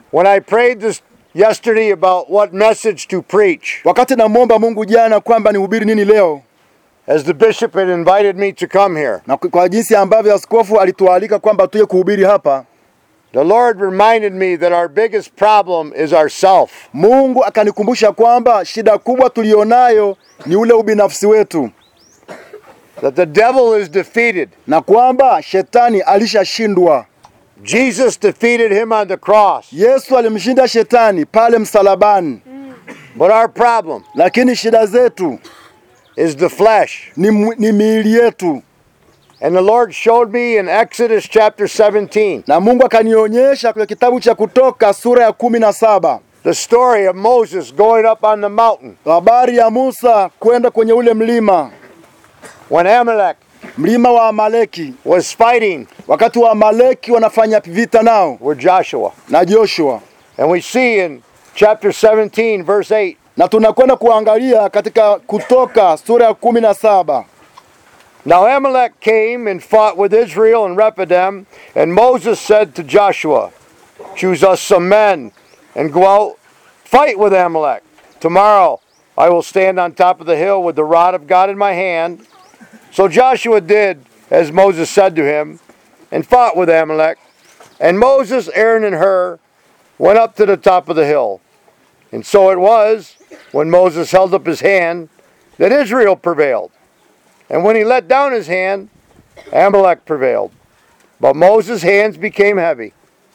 When I prayed this yesterday about what message to preach, Wakati namwomba Mungu jana kwamba nihubiri nini leo, as the bishop had invited me to come here, na kwa jinsi ambavyo askofu alitualika kwamba tuje kuhubiri hapa, the Lord reminded me that our biggest problem is ourself. Mungu akanikumbusha kwamba shida kubwa tulionayo ni ule ubinafsi wetu, That the devil is defeated. na kwamba shetani alishashindwa. Jesus defeated him on the cross. Yesu alimshinda shetani pale msalabani, But our problem lakini shida zetu is the flesh. ni, mwi- ni miili yetu, And the Lord showed me in Exodus chapter 17 na Mungu akanionyesha kwenye kitabu cha Kutoka sura ya kumi na saba the story of Moses going up on the mountain habari ya Musa kwenda kwenye ule mlima, when Amalek mlima wa Amaleki, was fighting wakati wa Amaleki wanafanya vita nao with Joshua. na Joshua, And we see in chapter 17, verse 8, na tunakwenda kuangalia katika Kutoka sura ya kumi na saba Now Amalek came and fought with Israel and Rephidim, and Moses said to Joshua, Choose us some men and go out, fight with Amalek. Tomorrow I will stand on top of the hill with the rod of God in my hand. So Joshua did as Moses said to him, and fought with Amalek. And Moses, Aaron, and Hur went up to the top of the hill. And so it was, when Moses held up his hand, that Israel prevailed. And when he let down his hand, Amalek prevailed. But Moses' hands became heavy.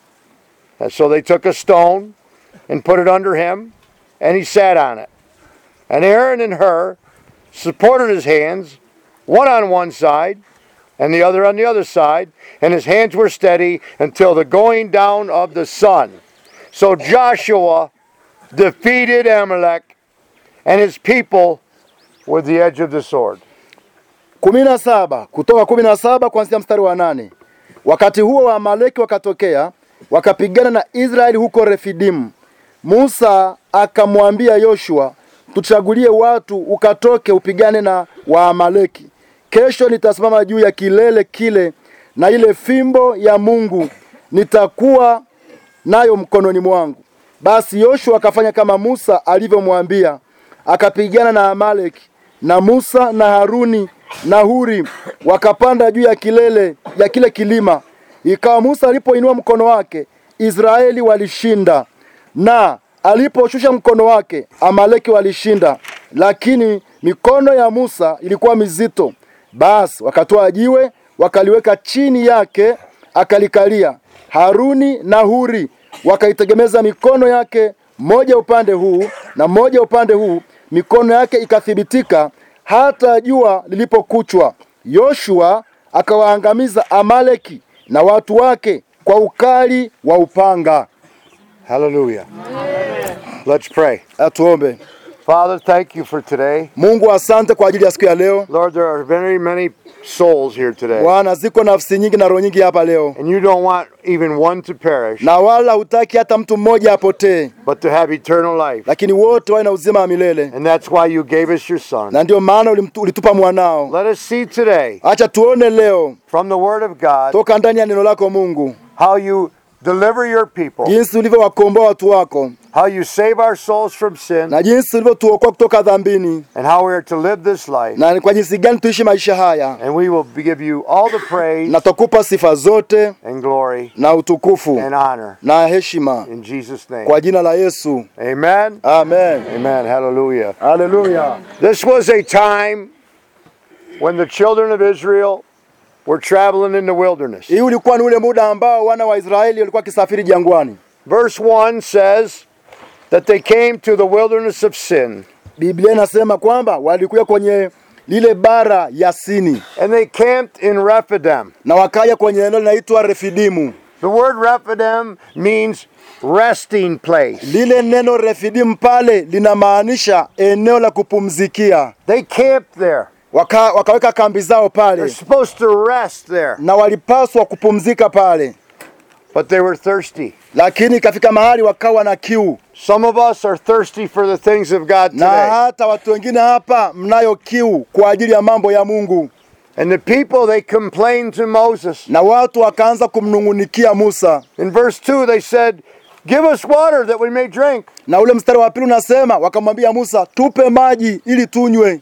And so they took a stone and put it under him, and he sat on it. And Aaron and Hur supported his hands, one on one side and the other on the other side, and his hands were steady until the going down of the sun. So Joshua defeated Amalek and his people with the edge of the sword. kumi na saba Kutoka kumi na saba kuanzia mstari wa nane Wakati huo Waamaleki wakatokea wakapigana na Israeli huko Refidimu. Musa akamwambia Yoshua, tuchagulie watu ukatoke upigane na Waamaleki. Kesho nitasimama juu ya kilele kile na ile fimbo ya Mungu nitakuwa nayo mkononi mwangu. Basi Yoshua akafanya kama Musa alivyomwambia, akapigana na Amaleki, na Musa na Haruni na Huri wakapanda juu ya kilele ya kile kilima. Ikawa Musa alipoinua mkono wake, Israeli walishinda, na aliposhusha mkono wake, Amaleki walishinda, lakini mikono ya Musa ilikuwa mizito. Basi wakatoa jiwe wakaliweka chini yake, akalikalia. Haruni na Huri wakaitegemeza mikono yake moja upande huu na moja upande huu, mikono yake ikathibitika hata jua lilipokuchwa. Yoshua akawaangamiza Amaleki na watu wake kwa ukali wa upanga. Hallelujah. Let's pray. Atuombe. Father, thank you for today. Mungu, asante kwa ajili ya siku ya leo. Lord, there are very many souls here today. Bwana, ziko nafsi nyingi na roho nyingi hapa leo, And you don't want even one to perish, na wala hutaki hata mtu mmoja apotee, but to have eternal life. lakini wote wawe na uzima wa milele, And that's why you gave us your Son. na ndio maana ulimtu- ulitupa mwanao. Let us see today Acha tuone leo from the Word of God toka ndani ya neno lako Mungu, how you deliver your people, jinsi ulivyowakomboa watu wako how you save our souls from sin, na jinsi ulivyotuokoa kutoka dhambini, and how we are to live this life. na ni kwa jinsi gani tuishi maisha haya, And we will give you all the praise na tutakupa sifa zote and glory na utukufu and honor na heshima in Jesus' name. kwa jina la Yesu, Amen. amen. Amen. Hallelujah. Haleluya. This was a time when the children of Israel were traveling in the wilderness. Hii ulikuwa ni ule muda ambao wana wa Israeli walikuwa wakisafiri jangwani. Verse 1 says that they came to the wilderness of sin, Biblia inasema kwamba walikuja kwenye lile bara ya Sini and they camped in Rephidim. na wakaja kwenye eneo linaitwa Refidimu. The word Rephidim means resting place. Lile neno Refidimu pale linamaanisha eneo la kupumzikia. They camped there. Waka, wakaweka kambi zao They're pale supposed to rest there, na walipaswa kupumzika pale, but they were thirsty. lakini ikafika mahali wakawa na kiu, Some of us are thirsty for the things of God na today. hata watu wengine hapa mnayo kiu kwa ajili ya mambo ya Mungu. And the people, they complained to Moses. Na watu wakaanza kumnung'unikia Musa. In verse 2, they said, Give us water that we may drink. Na ule mstari wa pili unasema wakamwambia Musa, tupe maji ili tunywe.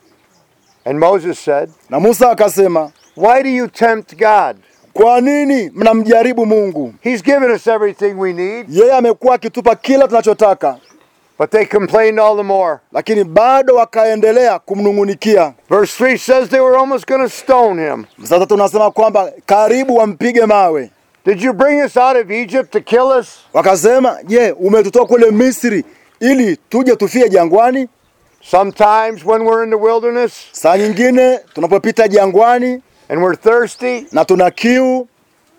And Moses said, Na Musa akasema, Why do you tempt God? kwa nini mnamjaribu Mungu? He's given us everything we need. Yeye amekuwa akitupa kila tunachotaka. But they complained all the more. Lakini bado wakaendelea kumnung'unikia. Verse 3 says they were almost going to stone him. Sasa tunasema kwamba karibu wampige mawe. Did you bring us out of Egypt to kill us? Wakasema, je, umetutoa kule Misri ili tuje tufie jangwani? Sometimes when we're in the wilderness Saa nyingine tunapopita jangwani and we're thirsty, na tuna kiu,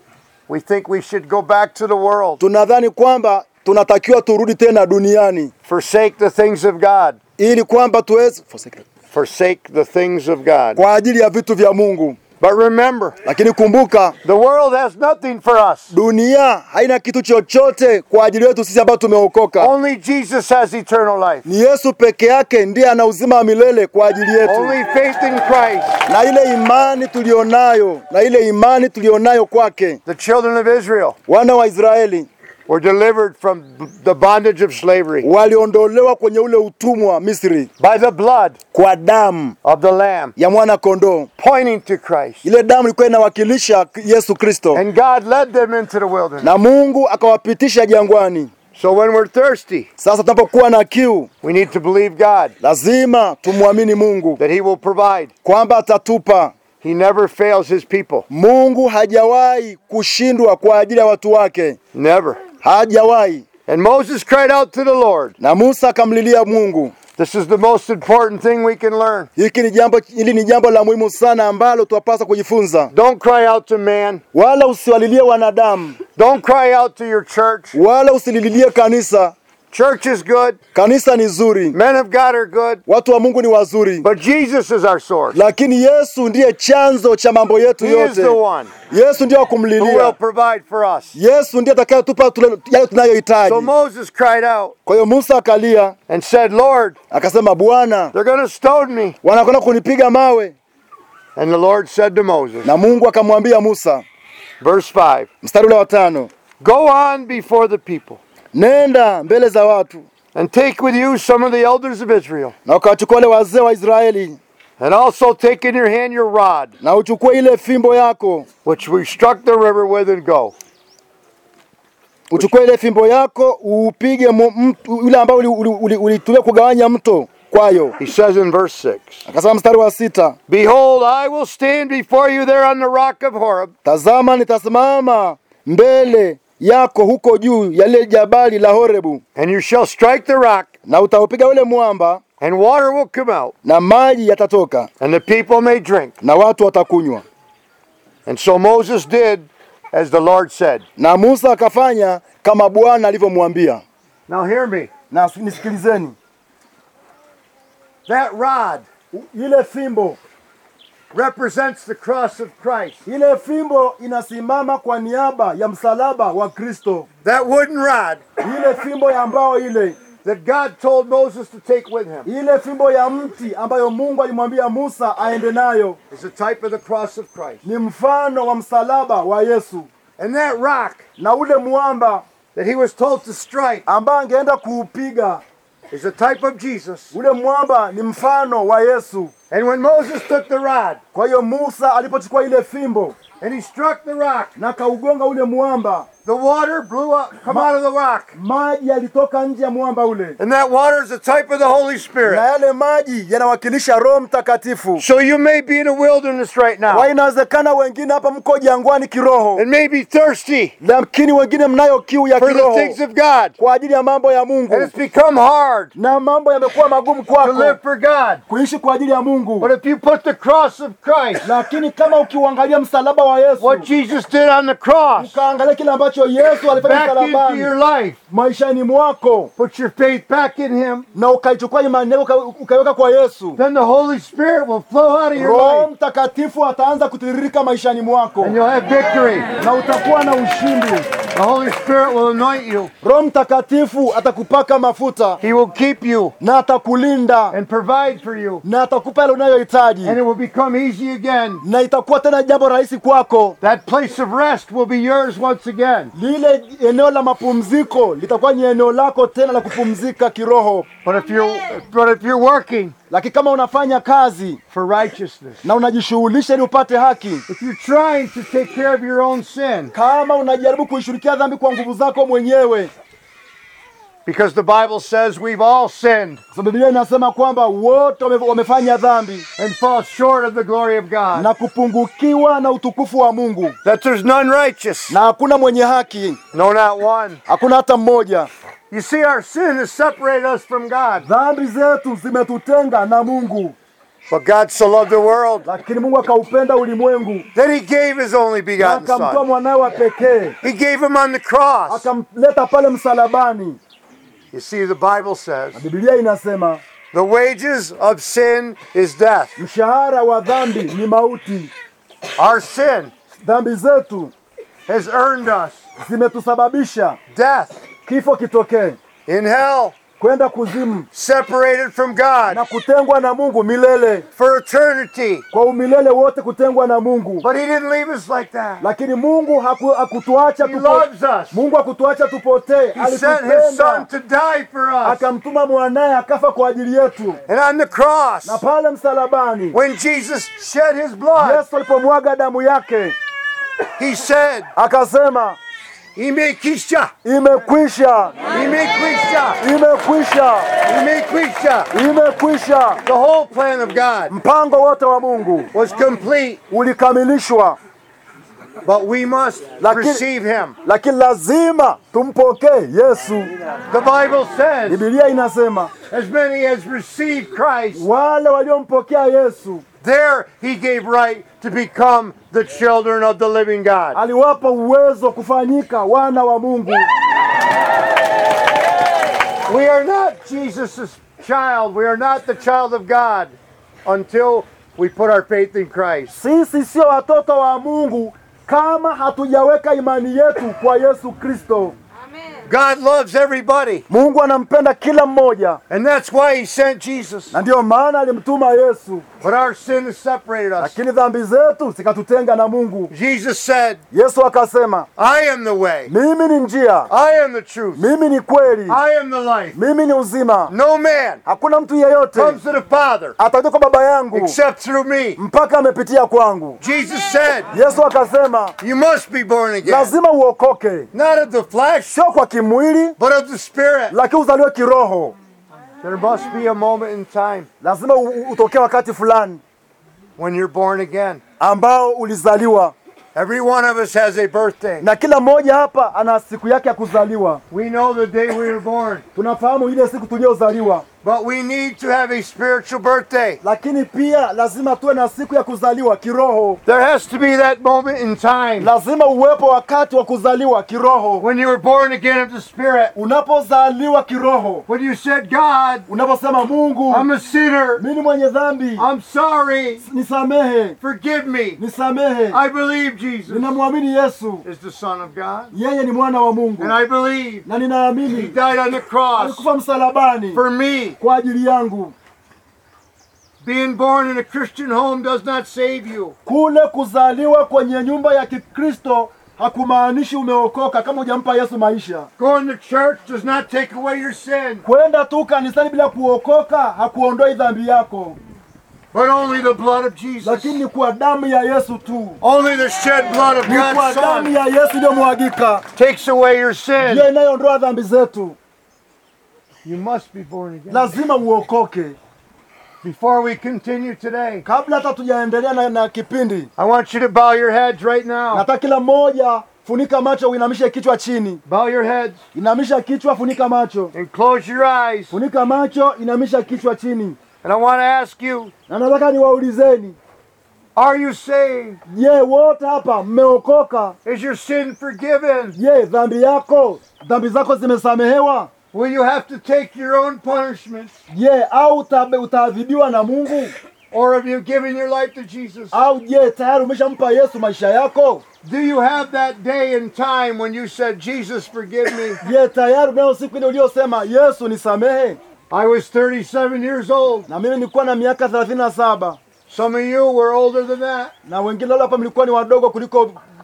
we think we should go back to the world, tunadhani kwamba tunatakiwa turudi tena duniani forsake the things of God, ili kwamba tuweze forsake the things of God. kwa ajili ya vitu vya Mungu. But remember, Lakini kumbuka, the world has nothing for us. dunia haina kitu chochote kwa ajili yetu sisi ambao tumeokoka. Only Jesus has eternal life. Ni Yesu peke yake ndiye ana uzima wa milele kwa ajili yetu, Only faith in Christ. na ile imani tulionayo, na ile imani tulionayo kwake. The children of Israel Wana wa Israeli were delivered from the bondage of slavery waliondolewa kwenye ule utumwa wa Misri by the blood kwa damu of the Lamb, ya mwana kondoo. pointing to Christ. Ile damu ilikuwa inawakilisha Yesu Kristo, And God led them into the wilderness. na Mungu akawapitisha jangwani. So when we're thirsty, Sasa tunapokuwa na kiu, we need to believe God lazima tumwamini Mungu that He will provide. kwamba atatupa. He never fails His people. Mungu hajawahi kushindwa kwa ajili ya watu wake, Never. hajawahi. And Moses cried out to the Lord. Na Musa akamlilia Mungu. This is the most important thing we can learn. Hiki ni jambo, hili ni jambo la muhimu sana ambalo twapaswa kujifunza. Don't cry out to man. Wala usiwalilie wanadamu, Don't cry out to your church. wala usilililie kanisa. Church is good. Kanisa ni zuri, Men of God are good. watu wa Mungu ni wazuri, But Jesus is our source. lakini Yesu ndiye chanzo cha mambo yetu He is the yote. one Yesu ndiye wa who will kumlilia. provide for us. Yesu ndiye atakayetupa tule- yale tunayohitaji. So Moses cried out Kwa hiyo Musa akalia and said, Lord, akasema, Bwana, they're going to stone me. wanakwenda kunipiga mawe. And the Lord said to Moses, Na Mungu akamwambia Musa, verse 5, mstari ule wa tano, Go on before the people nenda mbele za watu and take with you some of the elders of Israel, na ukawachukua wale wazee wa Israeli and also take in your hand your rod, na uchukue ile fimbo yako, which we struck the river with, and go. uchukue ile fimbo yako uupige mu- mtu ule ambao ulitumia uli, uli, ulitumia kugawanya mto kwayo. He says in verse 6, Akasema mstari wa sita, Behold, I will stand before you there on the rock of Horeb, tazama nitasimama mbele yako huko juu ya lile jabali la Horebu, and you shall strike the rock, na utaupiga ule mwamba, and water will come out, na maji yatatoka, and the people may drink. na watu watakunywa. And so Moses did as the Lord said. Na Musa akafanya kama Bwana alivyomwambia. Now hear me. Na nisikilizeni, That rod ile fimbo represents the cross of Christ. ile fimbo inasimama kwa niaba ya msalaba wa Kristo. That wooden rod Ile fimbo ya mbao ile, that God told Moses to take with him ile fimbo ya mti ambayo Mungu alimwambia Musa aende nayo is a type of the cross of Christ. ni mfano wa msalaba wa Yesu, And that rock na ule mwamba that he was told to strike ambao angeenda kuupiga, is a type of Jesus. ule mwamba ni mfano wa Yesu. And when Moses took the rod Kwa hiyo Musa alipochukua ile fimbo and he struck the rock, na kaugonga ule mwamba, the water blew up, come out of the rock. maji yalitoka nje ya mwamba ule, And that water is a type of the Holy na Spirit. yale maji yanawakilisha Roho Mtakatifu. So you may be in a wilderness right Kwa now inawezekana wengine hapa mko jangwani kiroho, and may be thirsty lakini wengine mnayo kiu ya for the kiroho things of God. kwa ajili ya mambo ya And Mungu, it's become hard na mambo yamekuwa magumu to live kwako for God. kuishi kwa ajili ya Mungu. But if you put the cross of Christ, Lakini kama ukiuangalia msalaba wa Yesu, what Jesus did on the cross, ukaangalia kile ambacho Yesu alifanya back into msalabani your life, maishani mwako, put your faith back in Him, na ukaichukua imani yako uka- ukaiweka kwa Yesu, then the Holy Spirit will flow out of your Roho life Mtakatifu ataanza kutiririka maishani mwako and you'll have victory. na utakuwa na ushindi. The Holy Spirit will anoint you, Roho Mtakatifu atakupaka mafuta He will keep you na atakulinda and provide for you, na atakupa yale unayohitaji, and it will become easy again. na itakuwa tena jambo rahisi kwako, That place of rest will be yours once again. again. lile eneo la mapumziko litakuwa ni eneo lako tena la kupumzika kiroho. But if you're but if you're working Lakini kama unafanya kazi for righteousness, na unajishughulisha ili upate haki, if you're trying to take care of your own sin, kama unajaribu kuishughulikia dhambi kwa nguvu zako mwenyewe, because the Bible says we've all sinned kwa sababu Biblia inasema kwamba wote wame- wamefanya dhambi and fall short of the glory of God, na kupungukiwa na utukufu wa Mungu, that there's none righteous, na hakuna mwenye haki, no, not one. hakuna hata mmoja. You see, our sin has separated us from God. Dhambi zetu zimetutenga na Mungu, But God so loved the world lakini Mungu akaupenda ulimwengu that He gave His only na begotten akamtoa Son. mwanawe wa pekee He gave Him on the cross. akamleta pale msalabani. You see, the Bible says Biblia inasema the wages of sin is death. mshahara wa dhambi ni mauti. Our sin Dhambi zetu has earned us zimetusababisha death kifo kitokee, in hell, kwenda kuzimu separated from God na kutengwa na Mungu milele, for eternity. kwa umilele wote kutengwa na Mungu. But He didn't leave us like that. Lakini Mungu haku, hakutuacha He tupo, loves us. Mungu hakutuacha tupotee, He sent His Son alitupenda to die for us. akamtuma mwanaye akafa kwa ajili yetu, And on the cross, na pale msalabani when Jesus shed His blood, Yesu alipomwaga damu yake He said, akasema Imekisha, imekwisha, imekwisha, imekwisha, imekwisha. imekwisha. The whole plan of God Mpango wote wa Mungu was complete, ulikamilishwa, but we must Lakini- receive Him. lakini lazima tumpokee Yesu. The Bible says, Biblia inasema as many as received Christ, wale waliompokea Yesu there He gave right to become the children of the living God. aliwapa uwezo wa kufanyika wana wa Mungu. We are not Jesus' child. We are not the child of God until we put our faith in Christ. Sisi sio watoto wa Mungu kama hatujaweka imani yetu kwa Yesu Kristo. God loves everybody, Mungu anampenda kila mmoja, and that's why He sent Jesus. na ndiyo maana alimtuma Yesu, But our sin has separated us. lakini dhambi zetu zikatutenga na Mungu. Jesus said, Yesu akasema, I am the way, mimi ni njia, I am the truth, mimi ni kweli, I am the life. mimi ni uzima. No man Hakuna mtu yeyote comes to the Father atakuja kwa Baba yangu except through me. mpaka amepitia kwangu. Jesus said, Yesu akasema, You must be born again, lazima uokoke, not of the flesh, sio kwa kimwili, but of the Spirit. lakini uzaliwe kiroho. There must be a moment in time Lazima u- u- utokee wakati fulani when you're born again. ambao ulizaliwa, Every one of us has a birthday. na kila mmoja hapa ana siku yake ya kuzaliwa. We know the day we were born, Tunafahamu ile siku tuliyozaliwa, but we need to have a spiritual birthday. lakini pia lazima tuwe na siku ya kuzaliwa kiroho. There has to be that moment in time Lazima uwepo wakati wa kuzaliwa kiroho. when you were born again of the Spirit. Unapozaliwa kiroho, When you said, God, unaposema Mungu, I'm a sinner, mimi ni mwenye dhambi, I'm sorry, nisamehe, forgive me. nisamehe. I believe Jesus Ninamwamini Yesu, is the Son of God, yeye ni mwana wa Mungu, and I believe na He ninaamini died on the cross alikufa msalabani for me. kwa ajili yangu. Being born in a Christian home does not save you. Kule kuzaliwa kwenye nyumba ya Kikristo hakumaanishi umeokoka kama hujampa Yesu maisha. Going to church does not take away your sin, Kwenda tu kanisani bila kuokoka hakuondoi dhambi yako, but only the blood of Jesus. lakini ni kwa damu ya Yesu tu, Only the shed blood of ni kwa God's damu Son ya Yesu iliyomwagika takes away your sin. ndiyo inayoondoa dhambi zetu. You must be born again. Lazima uokoke. Before we continue today, Kabla hata tujaendelea na, na kipindi, I want you to bow your heads right now. nataka kila mmoja funika macho, uinamishe kichwa chini. Bow your heads Inamisha kichwa, funika macho, and close your eyes. funika macho, inamisha kichwa chini. And I want to ask you, Na nataka niwaulizeni, are you saved? je, wote hapa mmeokoka? Is your sin forgiven? Je, dhambi yako dhambi zako zimesamehewa? Will you have to take your own punishment? Je, au utabe- utaadhibiwa na Mungu? Or have you given your life to Jesus? Au je, tayari umeshampa Yesu maisha yako? Do you have that day and time when you said, Jesus, forgive me? Je, tayari unayo siku ile uliyosema Yesu nisamehe? I was 37 years old. Na mimi nilikuwa na miaka 37 Some of you were older than that. na wengine wale hapa mlikuwa ni wadogo kuliko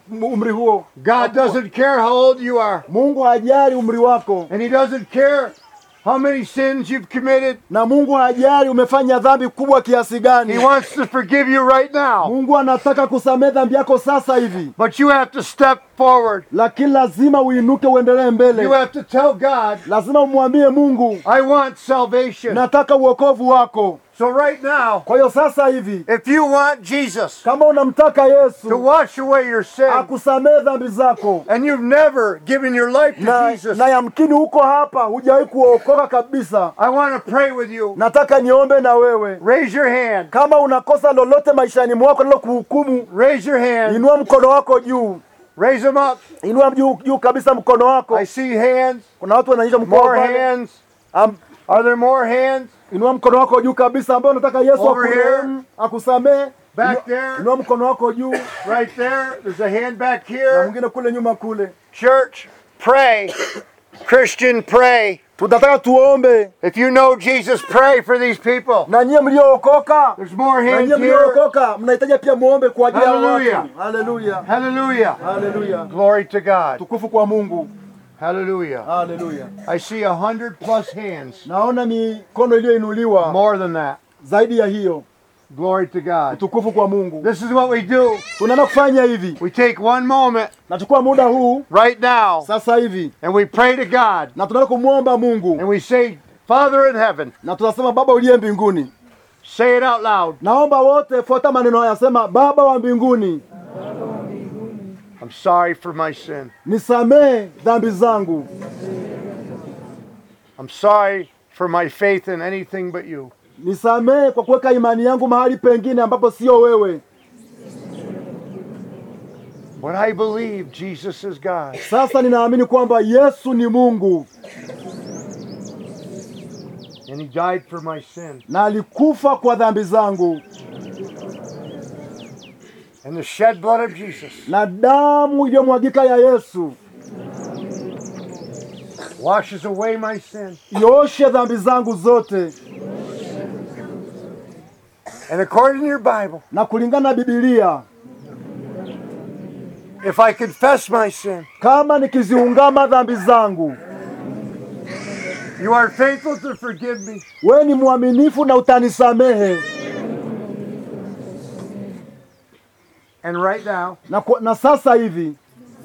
umri huo. God doesn't care how old you are, Mungu hajali umri wako, and He doesn't care how many sins you've committed. na Mungu hajali umefanya dhambi kubwa kiasi He gani. wants to forgive you right now. Mungu anataka kusamehe dhambi yako sasa hivi, But you have to step forward. lakini lazima uinuke uendelee You mbele. have to tell God, Lazima umwambie Mungu, I want salvation. nataka uokovu wako. So right now, Kwa hiyo sasa hivi, if you want Jesus kama unamtaka to Yesu wash away your sin, akusamehe dhambi zako, and you've never given your life to na, Jesus, na yamkini huko hapa hujawahi kuokoka kabisa, I want to pray with you. nataka niombe na wewe. Raise your hand. Kama unakosa lolote maishani mwako lilo kuhukumu, Raise your hand. inua mkono wako juu, Raise them up. inua juu, juu kabisa mkono wako. I see hands. Kuna watu wananyosha mkono More pale. hands. Am- Are there more hands? Inua mkono wako juu kabisa, ambao unataka Yesu Over akurehemu, akusamehe. Back Inua- there. Inua mkono wako juu, Right there. There's a hand back na here. mwingine kule nyuma kule. Church, pray. Christian, pray. Tunataka tuombe If you know Jesus, pray for these people. na nyie mliookoka, There's more na hands nyie here. mliookoka mnahitaji pia muombe kwa ajili ya Hallelujah. watu. Haleluya, Hallelujah. haleluya, Glory to God. tukufu kwa Mungu. Hallelujah. Haleluya. I see a hundred plus hands. Naona mikono iliyoinuliwa More than that. zaidi ya hiyo. Glory to God. Tukufu kwa Mungu. This is what we do. Tunaenda kufanya hivi, We take one moment nachukua muda huu right now sasa hivi and we pray to God na tunaenda kumwomba Mungu and we say, Father in heaven, na tunasema Baba uliye mbinguni. say it out loud. Naomba wote fuata maneno haya, sema Baba wa mbinguni, I'm sorry for my sin. nisamehe dhambi zangu, I'm sorry for my faith in anything but you. nisamehe kwa kuweka imani yangu mahali pengine ambapo sio wewe. But I believe Jesus is God. Sasa ninaamini kwamba Yesu ni Mungu And he died for my sin. na alikufa kwa dhambi zangu, And the shed blood of Jesus na damu iliyomwagika ya Yesu washes away my sin. ioshe dhambi zangu zote. And according to your Bible, Na kulingana na Biblia, if I confess my sin, kama nikiziungama dhambi zangu, you are faithful to forgive me wewe ni mwaminifu na utanisamehe. And right now, Na, kwa- na sasa hivi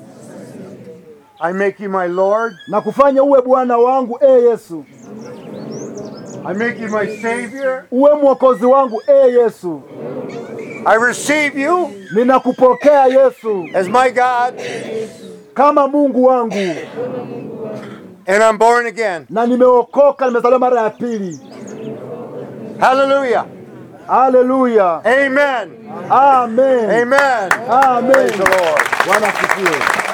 I make you my Lord. na kufanya uwe Bwana wangu e Yesu, I make you my Savior. uwe mwokozi wangu e Yesu. I receive you Ninakupokea Yesu as my God, kama Mungu wangu, and I'm born again. na nimeokoka, nimezaliwa mara ya pili. Hallelujah. Haleluya, Amen. amen, Amen. amen. Praise the Lord. Bwana asifiwe.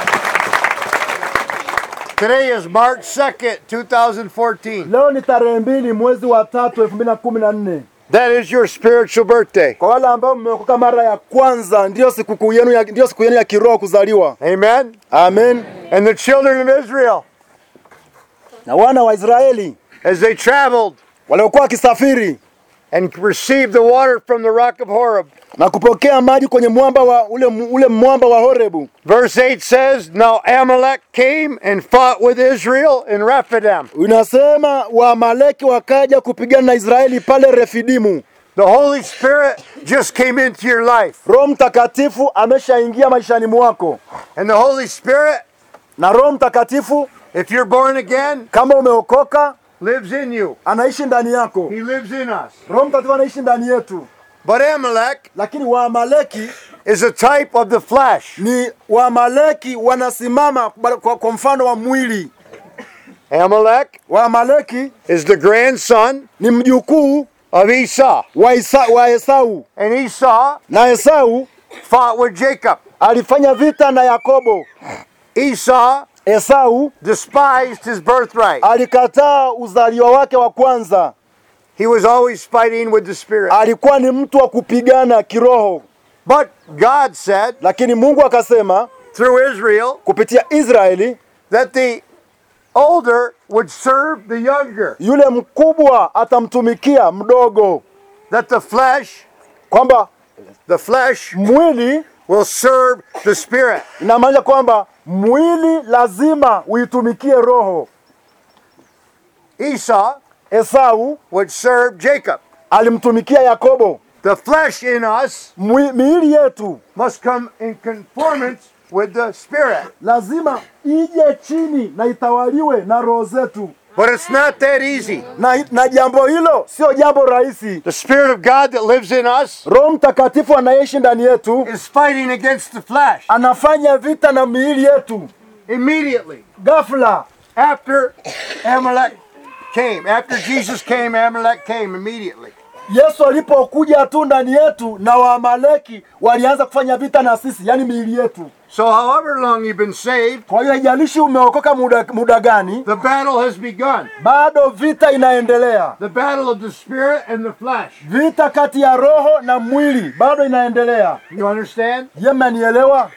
Today is March 2nd, 2014. Leo ni tarehe mbili mwezi wa tatu elfu mbili na kumi na nne. That is your spiritual birthday. Kwa wale ambao mmeokoka mara ya kwanza, ndiyo sikukuu yenu ya, ndiyo siku yenu ya kiroho kuzaliwa. Amen. Amen. And the children of Israel, Na wana wa Israeli as they traveled waliokuwa wakisafiri and received the water from the rock of Horeb. na kupokea maji kwenye mwamba wa ule, ule mwamba wa Horebu. Verse 8 says, Now Amalek came and fought with Israel in Rephidim. Unasema Waamaleki wakaja kupigana na Israeli pale Refidimu. The Holy Spirit just came into your life. Roho Mtakatifu ameshaingia maishani mwako, And the Holy Spirit, na Roho Mtakatifu if you're born again, kama umeokoka lives in you. anaishi ndani yako. He lives in us. Roho Mtakatifu anaishi ndani yetu, But Amalek lakini Waamaleki is a type of the flesh. ni Waamaleki wanasimama kwa, kwa, kwa mfano wa mwili. Amalek Waamaleki is the grandson ni mjukuu of Esau. wa, Isa, wa Esau, And Esau na Esau fought with Jacob. alifanya vita na Yakobo. Esau Esau despised his birthright. alikataa uzaliwa wake wa kwanza, He was always fighting with the Spirit. alikuwa ni mtu wa kupigana kiroho, But God said lakini Mungu akasema through Israel kupitia Israeli, that the older would serve the younger, yule mkubwa atamtumikia mdogo, that the flesh, kwamba the flesh mwili will serve the spirit. inamaanisha kwamba mwili lazima uitumikie roho. Esau Esau would serve Jacob. alimtumikia Yakobo. The flesh in us Mwi, miili yetu must come in conformance with the spirit. lazima ije chini na itawaliwe na roho zetu, But it's not that easy. na, na jambo hilo sio jambo rahisi. The spirit of God that lives in us Roho Mtakatifu anaishi ndani yetu, is fighting against the flesh anafanya vita na miili yetu. immediately Ghafla after Amalek came. After Jesus came, Amalek came immediately. Yesu alipokuja tu ndani yetu, na Waamaleki walianza kufanya vita na sisi, yani miili yetu. So, however long you've been saved, Kwa hiyo haijalishi umeokoka muda, muda gani, the battle has begun. bado vita inaendelea. The battle of the spirit and the flesh. Vita kati ya roho na mwili bado inaendelea. You understand? Je, mmenielewa?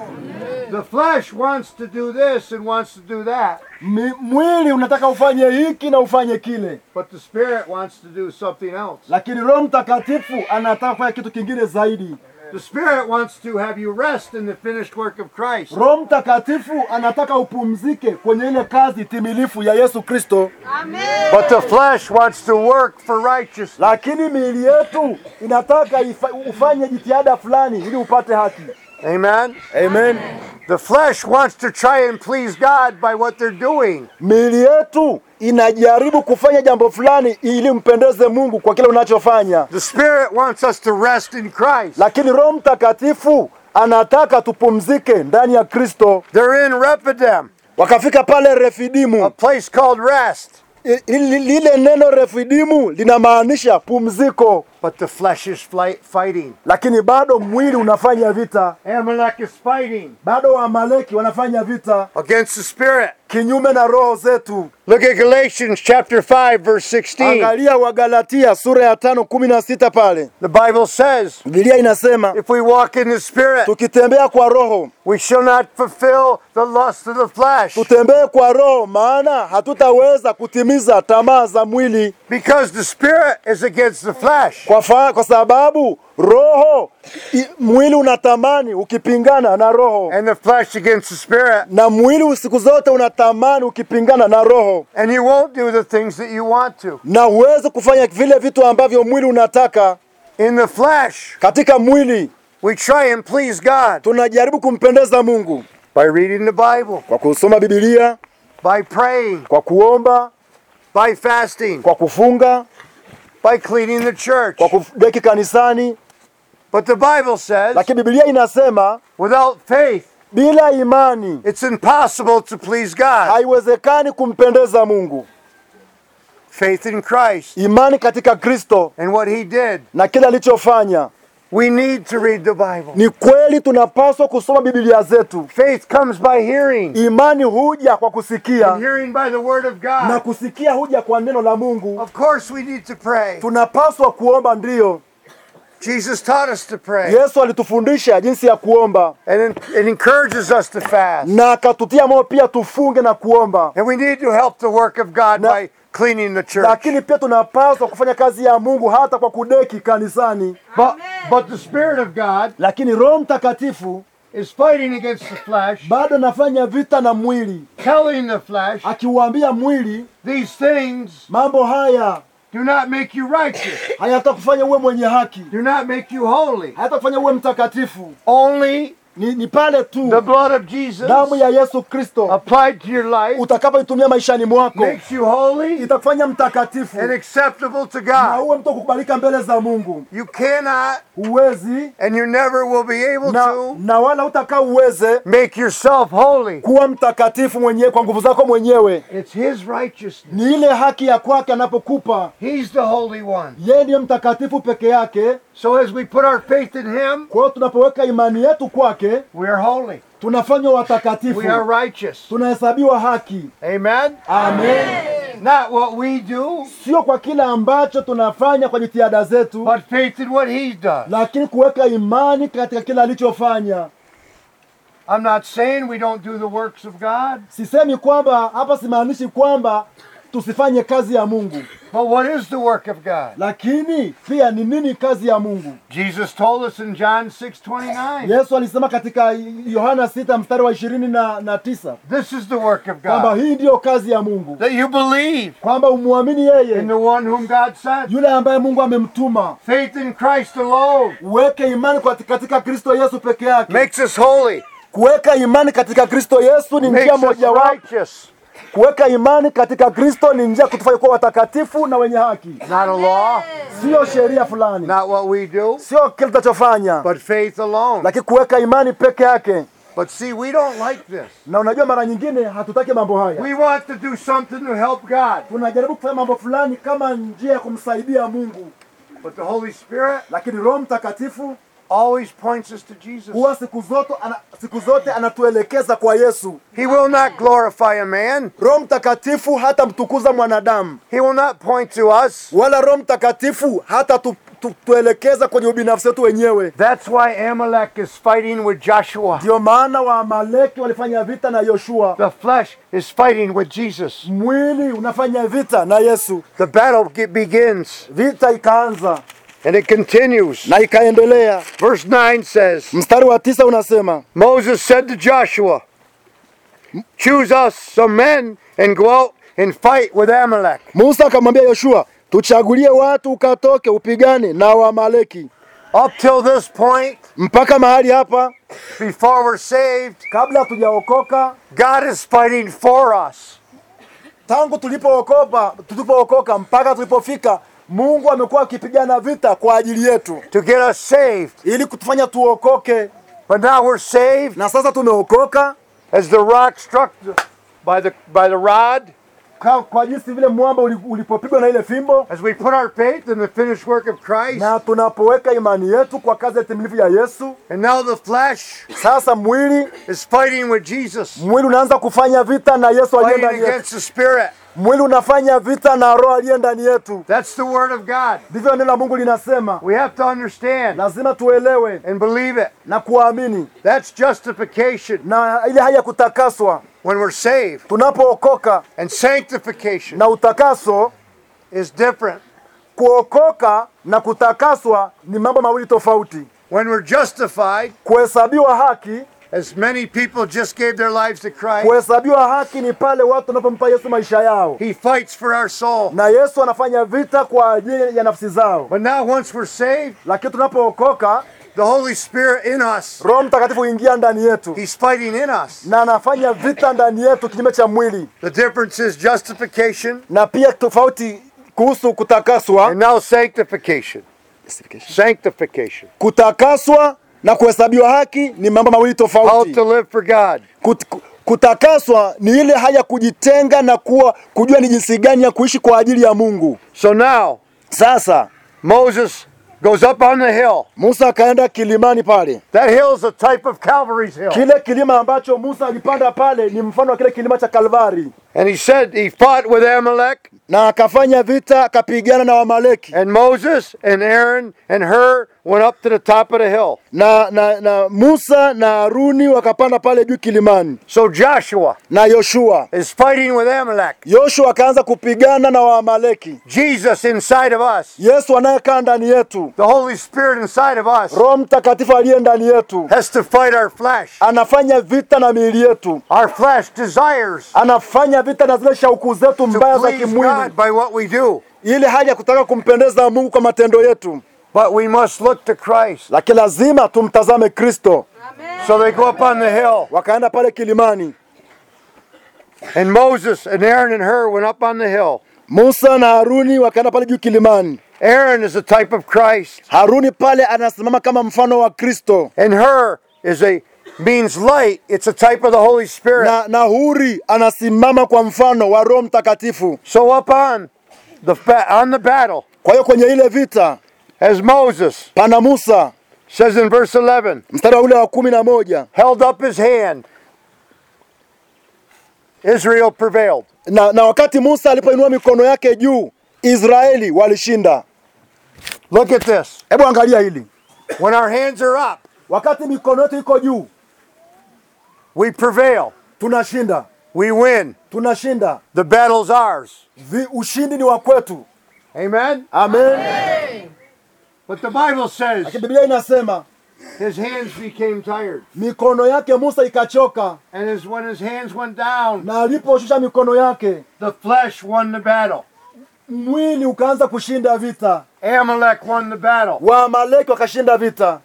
The flesh wants to do this and wants to do that, Mi- Mwili unataka ufanye hiki na ufanye kile, but the spirit wants to do something else. lakini Roho Mtakatifu anataka kufanya kitu kingine zaidi. The spirit wants to have you rest in the finished work of Christ. Roho Mtakatifu anataka upumzike kwenye ile kazi timilifu ya Yesu Kristo, But the flesh wants to work for righteousness. lakini miili yetu inataka ifa, ufanye jitihada fulani ili upate haki. Amen. Amen. The flesh wants to try and please God by what they're doing. Miili yetu inajaribu kufanya jambo fulani ili mpendeze Mungu kwa kile unachofanya, The spirit wants us to rest in Christ. lakini Roho Mtakatifu anataka tupumzike ndani ya Kristo. They're in Rephidim, Wakafika pale a Refidimu. place called rest. I- ili- Lile neno Refidimu linamaanisha pumziko, But the flesh is flight, fighting. lakini bado mwili unafanya vita, Amalek is fighting bado Waamaleki wanafanya vita against the spirit. kinyume na roho zetu. Look at Galatians chapter 5 verse 16. Angalia Wagalatia sura ya tano kumi na sita pale The Bible says, Biblia inasema if we walk in the spirit, tukitembea kwa roho we shall not fulfill the lust of the flesh. tutembee kwa roho, maana hatutaweza kutimiza tamaa za mwili Because the spirit is against the flesh. kwa, fa, kwa sababu roho i, mwili unatamani ukipingana na roho And the flesh against the spirit. na mwili siku zote unatamani ukipingana na roho, And you won't do the things that you want to. na huwezi kufanya vile vitu ambavyo mwili unataka. In the flesh, Katika mwili we try and please God tunajaribu kumpendeza Mungu by reading the Bible, kwa kusoma Biblia, by praying, kwa kuomba, by fasting, kwa kufunga, by cleaning the church. kwa kudeki kanisani, But the Bible says, lakini Biblia inasema without faith, bila imani it's impossible to please God. haiwezekani kumpendeza Mungu. Faith in Christ Imani katika Kristo and what He did. na kile alichofanya. We need to read the Bible. Ni kweli tunapaswa kusoma Biblia zetu. Faith comes by hearing, Imani huja kwa kusikia and hearing by the Word of na God. kusikia huja kwa neno la Mungu. Of course, we need to pray. Tunapaswa kuomba, ndiyo. Jesus taught us to pray Yesu alitufundisha jinsi ya kuomba and it, it encourages us to fast. na akatutia moyo pia tufunge na kuomba, And we need to help the work of God Na- by cleaning the church. lakini pia tunapaswa kufanya kazi ya Mungu hata kwa kudeki kanisani. But, but the Spirit of God Lakini Roho Mtakatifu is fighting against the flesh, bado anafanya vita na mwili, telling the flesh, akiuambia mwili these things mambo haya do not make you righteous, hayatakufanya uwe mwenye haki, do not make you holy. hayatakufanya uwe mtakatifu. Only Ni, ni pale the tu blood of Jesus damu ya Yesu Kristo applied to your life utakapoitumia maishani mwako makes you holy itakufanya mtakatifu and acceptable to na God. uwe mtu wa kukubalika mbele za Mungu. You cannot Huwezi and you never will be able na, to na wala utakaa uweze make yourself holy. kuwa mtakatifu mwenyewe kwa nguvu zako mwenyewe. It's His righteousness. Ni ile haki ya kwake anapokupa He's the holy one. yeye, ndiye mtakatifu peke yake. So as we put our faith in Him, Kwa hiyo tunapoweka imani yetu kwake, we are holy. tunafanywa watakatifu, We are righteous. tunahesabiwa haki. Amen. Amen. Not what we do, Sio kwa kile ambacho tunafanya kwa jitihada zetu, but faith in what He does. lakini kuweka imani katika kile alichofanya. I'm not saying we don't do the works of God, Sisemi kwamba hapa, simaanishi kwamba tusifanye kazi ya Mungu. But what is the work of God? Lakini pia ni nini kazi ya Mungu? Jesus told us in John 6:29. Yesu alisema katika Yohana sita mstari wa ishirini na, na tisa This is the work of kwamba God. hii ndiyo kazi ya Mungu, That you believe kwamba umwamini in yeye the one whom God sent. yule ambaye Mungu amemtuma. Faith in Christ alone Uweke imani kwa- katika Kristo Yesu peke yake. makes us holy, Kuweka imani katika Kristo Yesu ni njia makes us mojawapo. righteous. Kuweka imani katika Kristo ni njia ya kutufanya kuwa watakatifu na wenye haki, Not a law, sio sheria fulani, not what we do, sio kile tunachofanya, but faith alone. lakini kuweka imani peke yake. But see, we don't like this. Na unajua, mara nyingine hatutaki mambo haya, We want to do something to help God. tunajaribu kufanya mambo fulani kama njia ya kumsaidia Mungu, But the Holy Spirit lakini Roho Mtakatifu always points us to Jesus. huwa siku zote ana, siku zote anatuelekeza kwa Yesu. He will not glorify a man. Roho Mtakatifu hata mtukuza mwanadamu, He will not point to us. wala Roho Mtakatifu hata tu, tu, tuelekeza kwenye ubinafsi wetu wenyewe. That's why Amalek is fighting with Joshua. Ndio maana Waamaleki walifanya vita na Yoshua, The flesh is fighting with Jesus. mwili unafanya vita na Yesu. The battle ge- begins Vita ikaanza and it continues. na ikaendelea. Verse 9 says Mstari wa tisa unasema Moses said to Joshua, Choose us some men and go out and fight with Amalek. Musa akamwambia Yoshua, tuchagulie watu ukatoke upigane na Waamaleki. Up till this point, Mpaka mahali hapa, before we're saved, kabla hatujaokoka, God is fighting for us. tangu tulipookoka, tulipookoka mpaka tulipofika, Mungu amekuwa akipigana vita kwa ajili yetu to get us saved. ili kutufanya tuokoke, But now we're saved na sasa tumeokoka as the rock struck the, by the by the rod, kwa, kwa jinsi vile mwamba uli- ulipopigwa na ile fimbo, as we put our faith in the finished work of Christ. na tunapoweka imani yetu kwa kazi ya timilifu ya Yesu, And now the flesh sasa mwili is fighting with Jesus, mwili unaanza kufanya vita na Yesu aliye fighting ndani yetu. against the spirit. Mwili unafanya vita na roho aliye ndani yetu. That's the word of God. Ndivyo neno la Mungu linasema. We have to understand Lazima tuelewe and believe it. na kuamini, That's justification na ile hali ya kutakaswa when we're saved. tunapookoka, And sanctification na utakaso. is different. Kuokoka na kutakaswa ni mambo mawili tofauti. When we're justified, Kuhesabiwa haki, as many people just gave their lives to Christ, kuhesabiwa haki ni pale watu wanapompa Yesu maisha yao, He fights for our soul. na Yesu anafanya vita kwa ajili ya nafsi zao. But now, once we're saved, Lakini tunapookoka, the Holy Spirit in us, Roho Mtakatifu huingia ndani yetu He's fighting in us. na anafanya vita ndani yetu kinyume cha mwili, The difference is justification na pia tofauti kuhusu kutakaswa, and now sanctification. Sanctification. kutakaswa na kuhesabiwa haki ni mambo mawili How tofauti. to live for God. Kut, kutakaswa ni ile hali ya kujitenga na kuwa kujua ni jinsi gani ya kuishi kwa ajili ya Mungu. So now, Sasa Moses goes up on the hill. Musa akaenda kilimani pale. That hill is a type of Calvary's hill. Kile kilima ambacho Musa alipanda pale ni mfano wa kile kilima cha Kalvari, And he said he fought with Amalek, na akafanya vita, akapigana na Wamaleki and Moses and Aaron and Hur went up to the top of the hill. na, na, na Musa na Haruni wakapanda pale juu kilimani, So Joshua na Yoshua. is fighting with Amalek. Yoshua akaanza kupigana na Waamaleki. Jesus inside of us, Yesu anayekaa ndani yetu, the Holy Spirit inside of us, Roho Mtakatifu aliye ndani yetu, has to fight our flesh. anafanya vita na miili yetu, Our flesh desires anafanya vita na zile shauku zetu to mbaya za please kimwili, God by what we do. ile hali ya kutaka kumpendeza Mungu kwa matendo yetu, But we must look to Christ. lakini lazima tumtazame Kristo. So they go up on the hill. Wakaenda pale kilimani, And Moses and Aaron and Hur went up on the hill. Musa na Haruni wakaenda pale juu kilimani. Aaron is a type of Christ, Haruni pale anasimama kama mfano wa Kristo, and Hur is a means light. It's a type of the Holy Spirit. na, na Huri anasimama kwa mfano wa Roho Mtakatifu. So up on the ba- on the battle, Kwa hiyo kwenye ile vita as Moses pana Musa, says in verse 11, mstari wa ule wa kumi na moja held up his hand, Israel prevailed. na, na wakati Musa alipoinua mikono yake juu, Israeli walishinda. Look at this. Hebu angalia hili, When our hands are up, wakati mikono yetu iko juu we prevail. tunashinda. we win. tunashinda. The battle's ours. Vi, ushindi ni wa kwetu. Amen? Amen. But the Bible says Lakini Biblia inasema his hands became tired. mikono yake Musa ikachoka, And as when his hands went down, na aliposhusha mikono yake the flesh won the battle. mwili ukaanza kushinda vita, Amalek won the battle. Waamaleki wakashinda vita.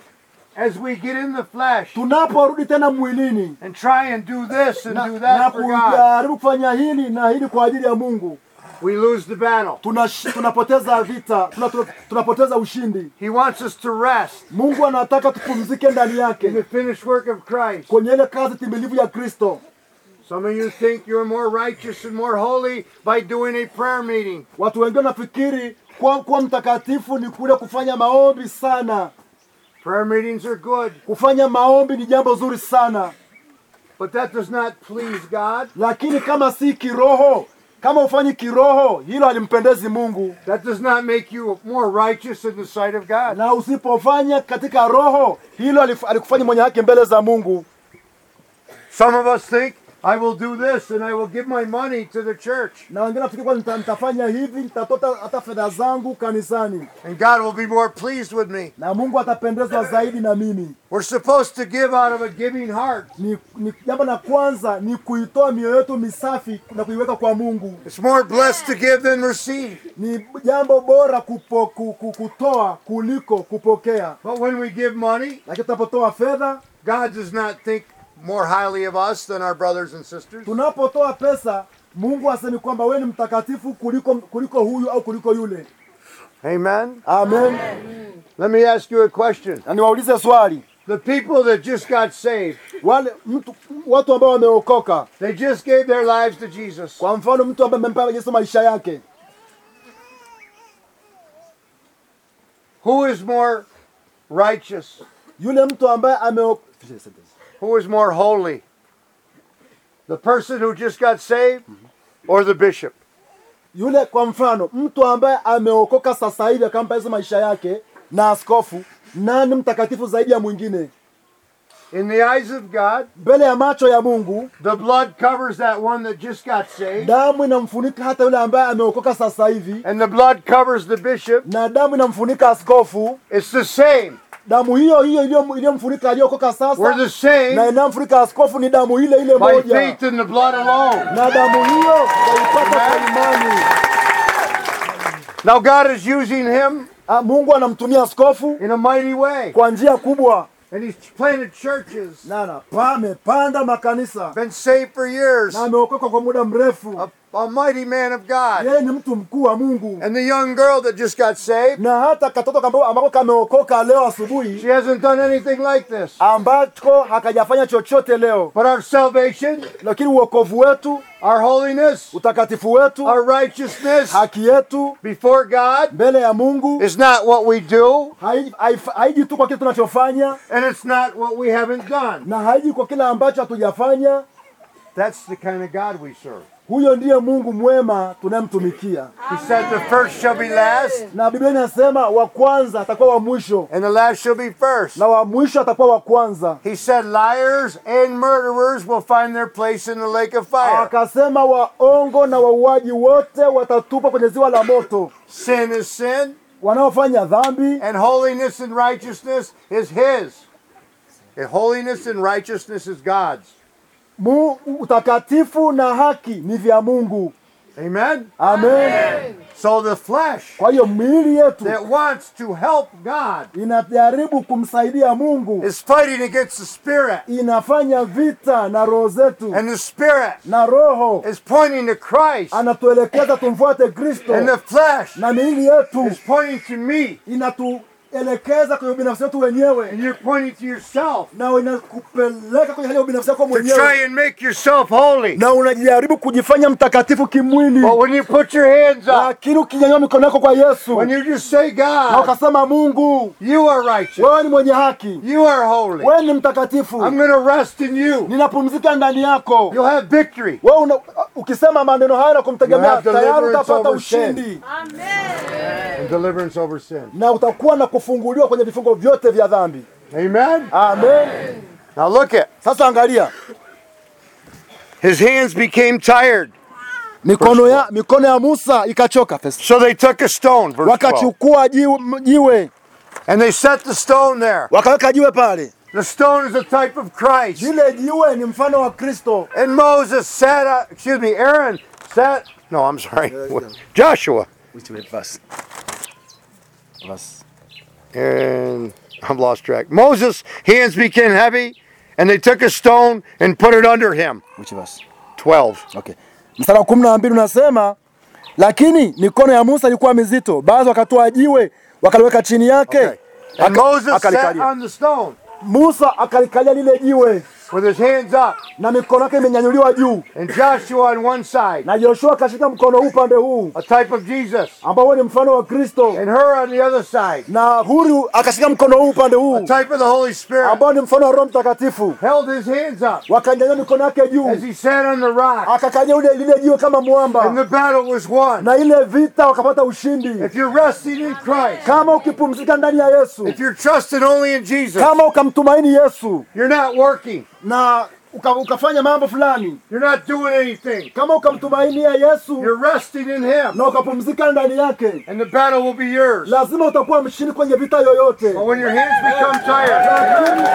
As we get in the flesh Tunaporudi tena mwilini and try and do this and na, do na that for God, kujaribu kufanya hili na hili kwa ajili ya Mungu, we lose the battle. tunash- tunapoteza vita, tuna- tuna- tunapoteza ushindi. He wants us to rest Mungu anataka tupumzike ndani in the yake finished work of Christ. kwenye ile kazi timilifu ya Kristo. Some of you think you're more righteous and more holy by doing a prayer meeting. Watu wengine wanafikiri kuwa, kuwa mtakatifu ni kule kufanya maombi sana. Prayer meetings are good, Kufanya maombi ni jambo zuri sana, but that does not please God. lakini kama si kiroho, kama ufanyi kiroho, hilo halimpendezi Mungu. That does not make you more righteous in the sight of God. Na usipofanya katika roho, hilo halif- halikufanya mwenye haki mbele za Mungu. Some of us think, I will do this and I will give my money to the church, Na wengine nafikiri kwa nita, nitafanya hivi, nitatota hata fedha zangu kanisani and God will be more pleased with me. na Mungu atapendezwa zaidi na mimi. We're supposed to give out of a giving heart. Ni, ni jambo la kwanza ni kuitoa mioyo yetu misafi na kuiweka kwa Mungu. It's more blessed to give than receive. Ni jambo bora kupo, ku, ku, kutoa kuliko kupokea. But when we give money, Lakini tunapotoa fedha, God does not think more highly of us than our brothers and sisters. tunapotoa pesa, Mungu asemi kwamba wewe ni mtakatifu kuliko kuliko huyu au kuliko yule. Amen. Amen. Let me ask you a question. Na niwaulize swali, The people that just got saved, wale mtu watu ambao wameokoka, they just gave their lives to Jesus. kwa mfano mtu ambaye amempa Yesu maisha yake, Who is more righteous? yule mtu ambaye ameo Who is more holy? The person who just got saved or the bishop? yule kwa mfano mtu ambaye ameokoka sasa hivi akampa Yesu maisha yake na askofu, nani mtakatifu zaidi ya mwingine? In the eyes of God, Mbele ya macho ya Mungu, the blood covers that one that just got saved, damu inamfunika hata yule ambaye ameokoka sasa hivi, and the blood covers the bishop. na damu inamfunika askofu. It's the same. Damu hiyo hiyo iliyo- iliyomfunika aliyokoka We're the sasa na same inamfunika askofu ni damu ile ile by moja, faith in the blood alone. na damu hiyo waipata kwa imani. Now God is using him Ah, Mungu anamtumia askofu in a mighty way, kwa njia kubwa, and he's planted churches, na na amepanda makanisa been saved for years, na ameokoka kwa muda mrefu. a, a mighty man of God. Yeye ni mtu mkuu wa Mungu, And the young girl that just got saved, na hata katoto kambao- ambako kameokoka leo asubuhi she hasn't done anything like this. ambacho hakajafanya chochote leo, But our salvation, lakini uokovu wetu, our holiness, utakatifu wetu, our righteousness haki yetu before God mbele ya Mungu is not what we do, hai- haif- haiji tu kwa kile tunachofanya and it's not what we haven't done. na haiji kwa kile ambacho hatujafanya. That's the kind of God we serve. Huyo ndiye Mungu mwema tunayemtumikia, He said the first shall be last, na Biblia inasema wa kwanza atakuwa wa mwisho and the last shall be first. na wa mwisho atakuwa wa kwanza. He said liars and murderers will find their place in the lake of fire. Akasema waongo na wauaji wote watatupwa kwenye ziwa la moto. Sin is sin, Wanaofanya dhambi and holiness and righteousness is His. And holiness and righteousness is God's. mu, utakatifu na haki ni vya Mungu. Amen? Amen. So the flesh Kwa hiyo miili yetu that wants to help God inajaribu kumsaidia Mungu, is fighting against the Spirit. inafanya vita na roho zetu, And the Spirit na roho is pointing to Christ. anatuelekeza tumfuate Kristo, And the flesh na miili yetu is pointing to me. inatuelekeza kwenye ubinafsi wetu wenyewe, And you're pointing to yourself na inakupeleka kwenye hali ya ubinafsi wako to mwenyewe, try and make yourself holy. na unajaribu kujifanya mtakatifu kimwili, But when you put your hands up, lakini ukinyanyua mikono yako kwa Yesu when you just say, na God, ukasema, Mungu you are righteous, wewe ni mwenye haki, you are holy, wewe ni mtakatifu, I'm going to rest in you. ninapumzika ndani yako. You'll have victory. Wewe una, ukisema maneno haya na You kumtegemea, have tayari deliverance utapata over sin. ushindi And deliverance over sin. na utakuwa na kufunguliwa kwenye vifungo vyote vya dhambi. Amen? Amen. Now look at Sasa angalia, his hands became tired. mikono ya, mikono ya Musa ikachoka. Verse- So they took a stone, verse 12, Wakachukua jiwe, jiwe and they set the stone there. wakaweka jiwe pale. The stone is a type of Christ. Lile jiwe ni mfano wa Kristo. And Moses sat, uh, excuse me, Aaron sat, no, I'm sorry, Joshua. Which way, verse? Verse. And I'm lost track. Moses' hands became heavy, and they took a stone and put it under him. Which verse? 12. Okay. Mstari wa kumi na mbili unasema lakini mikono ya Musa ilikuwa mizito, baadhi wakatoa jiwe wakaliweka chini yake Okay. And Aka- Moses sat akalikalia. on the stone Musa akalikalia lile jiwe with his hands up, na mikono yake imenyanyuliwa juu, and Joshua on one side, na Joshua akashika mkono huu upande huu a type of Jesus, ambao ni mfano wa Kristo, and her on the other side, na Huri akashika mkono huu upande a huu type of the Holy Spirit, ambao ni mfano wa Roho Mtakatifu, held his hands up wakanyanyua mikono yake juu, as he sat on the rock, akakalia ule lile jiwe kama and mwamba, the battle was won. na ile vita wakapata ushindi. If you're resting in Christ, Kama ukipumzika ndani ya Yesu, if you're trusting only in Jesus, kama ukamtumaini Yesu you're not working, na uka, ukafanya mambo fulani, you're not doing anything, kama ukamtumainia Yesu you're resting in Him, na ukapumzika ndani yake, and the battle will be yours. lazima utakuwa mshindi kwenye vita yoyote. But when your hands become tired,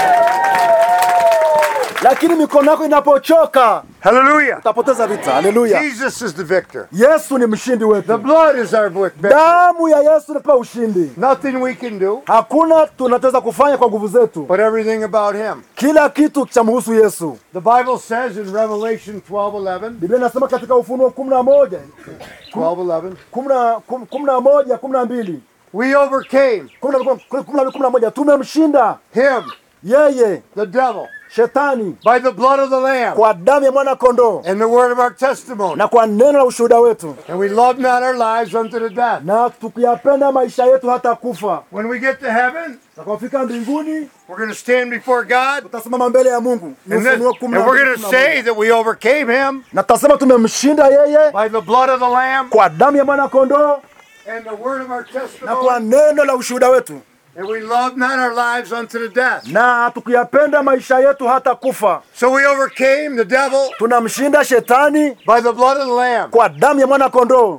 Lakini mikono yako inapochoka hallelujah, utapoteza vita. Haleluya! Jesus is the victor. Yesu ni mshindi The wetu, blood is our victor. damu ya Yesu inatupa ushindi. Nothing we can do, Hakuna tunachoweza kufanya kwa nguvu zetu, but everything about Him. kila kitu chamhusu Yesu. The Bible says in Revelation 12:11, Biblia inasema katika Ufunuo kumi na moja 12:11, kumi na- kum- kumi na moja kumi na mbili we overcame kumi na- kumi na- kumi na moja tumemshinda Him, yeye the devil, shetani by the blood of the Lamb kwa damu ya mwana kondoo and the word of our testimony. na kwa neno la ushuhuda wetu, And we love not our lives unto the death. na tukiyapenda maisha yetu hata kufa. When we get to heaven, Tutakapofika mbinguni, we're going to stand before God. tutasimama mbele ya Mungu. Ni And, then, Ufunuo and kumi na we're mbili, going to kumi na moja. say that we overcame him na tutasema tumemshinda yeye by the blood of the Lamb kwa damu ya mwana kondoo and the word of our na kwa testimony. neno la ushuhuda wetu, And we love not our lives unto the death. na tukiyapenda maisha yetu hata kufa. So we overcame the devil Tunamshinda shetani by the blood of the Lamb. kwa damu ya mwana kondoo.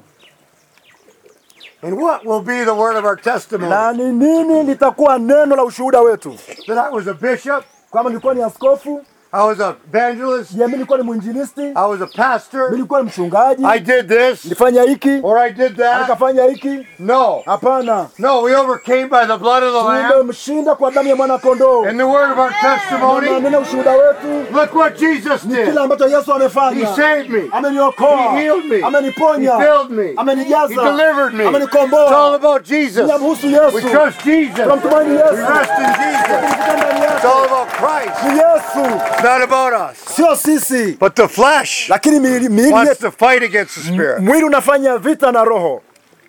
And what will be the word of our testimony? Na ni nini litakuwa neno la ushuhuda wetu? That I was a bishop, Kama nilikuwa ni askofu, I was a evangelist, je, mimi nilikuwa ni mwinjilisti, mimi I was a pastor, nilikuwa ni mchungaji, I did this nilifanya hiki or I did that. nikafanya hiki? No. Hapana, No, we overcame by the blood of the Lamb tumemshinda kwa damu ya mwana kondoo and the word of our na testimony. neno ushuhuda wetu Look what Jesus ni did. kile ambacho Yesu He amefanya. saved me. Ameniokoa, He healed me. He ameniponya, filled me. He amenijaza, delivered me. It's all amenikomboa. about Jesus. Inamhusu We Yesu, trust Jesus. tunamtumaini We Yesu, rest in Jesus. tunapumzika ndani It's yake. all about Christ. Ni Yesu, It's not about us. sio sisi, But the flesh lakini miili miili wants yetu, to fight against the spirit. mwili unafanya vita na roho.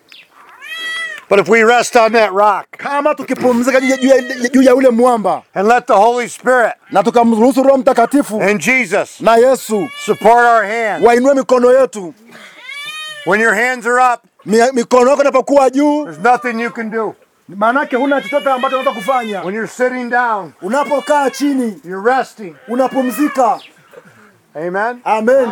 But if we rest on that rock Kama tukipumzika juu ya- juu ya- juu ya ule mwamba and let the Holy Spirit na tukamruhusu Roho Mtakatifu and Jesus na Yesu support our hands, wainue mikono yetu, when your hands are up, mi- mikono yako inapokuwa juu, there's nothing you can do. maanake huna chochote ambacho unaweza kufanya. When you're sitting down, Unapokaa chini, you're resting. unapumzika. Amen. Amen.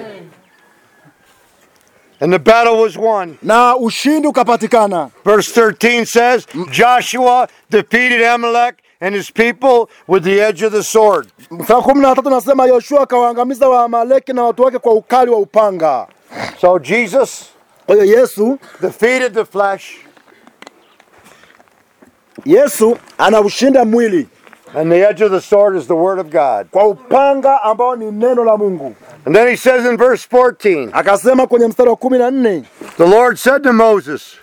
And the battle was won. Na ushindi ukapatikana. Verse 13 says, Joshua defeated Amalek and his people with the edge of the sword. Mstari wa kumi na tatu nasema Yoshua akawaangamiza Waamaleki na watu wake kwa ukali wa upanga. So Jesus Kwa hiyo Yesu, defeated the flesh, Yesu anaushinda mwili and the edge of the sword is the word of God. kwa upanga ambao ni neno la Mungu. And then he says in verse 14, Akasema kwenye mstari wa kumi na nne the Lord said to Moses,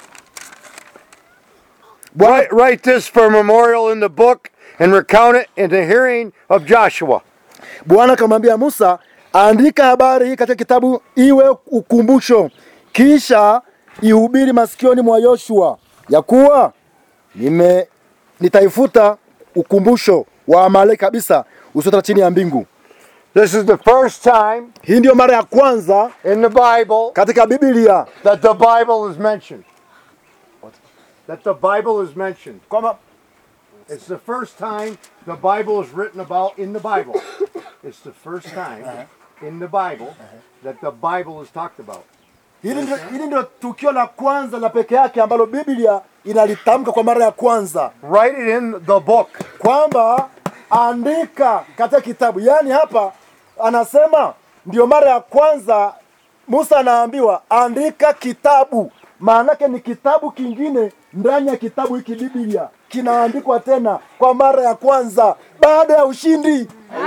write, write this for a memorial in the book and recount it in the hearing of Joshua. Bwana akamwambia Musa, andika habari hii katika kitabu iwe ukumbusho, kisha ihubiri masikioni mwa Yoshua ya kuwa nime nitaifuta ukumbusho wa Amaleki kabisa usiotoka chini ya mbingu. This is the first time Hii ndiyo mara ya kwanza in the Bible katika Biblia that the Bible is mentioned. That the Bible is mentioned. kwamba It's the first time the Bible is written about in the Bible. It's the first time in the Bible that the Bible has talked about. Hili ndio, hili ndio tukio la kwanza la peke yake ambalo Biblia inalitamka kwa mara ya kwanza Write it in the book. kwamba andika katika kitabu. Yaani hapa anasema ndio mara ya kwanza Musa anaambiwa andika kitabu. Maanake ni kitabu kingine ndani ya kitabu hiki Biblia kinaandikwa tena kwa mara ya kwanza baada ya ushindi.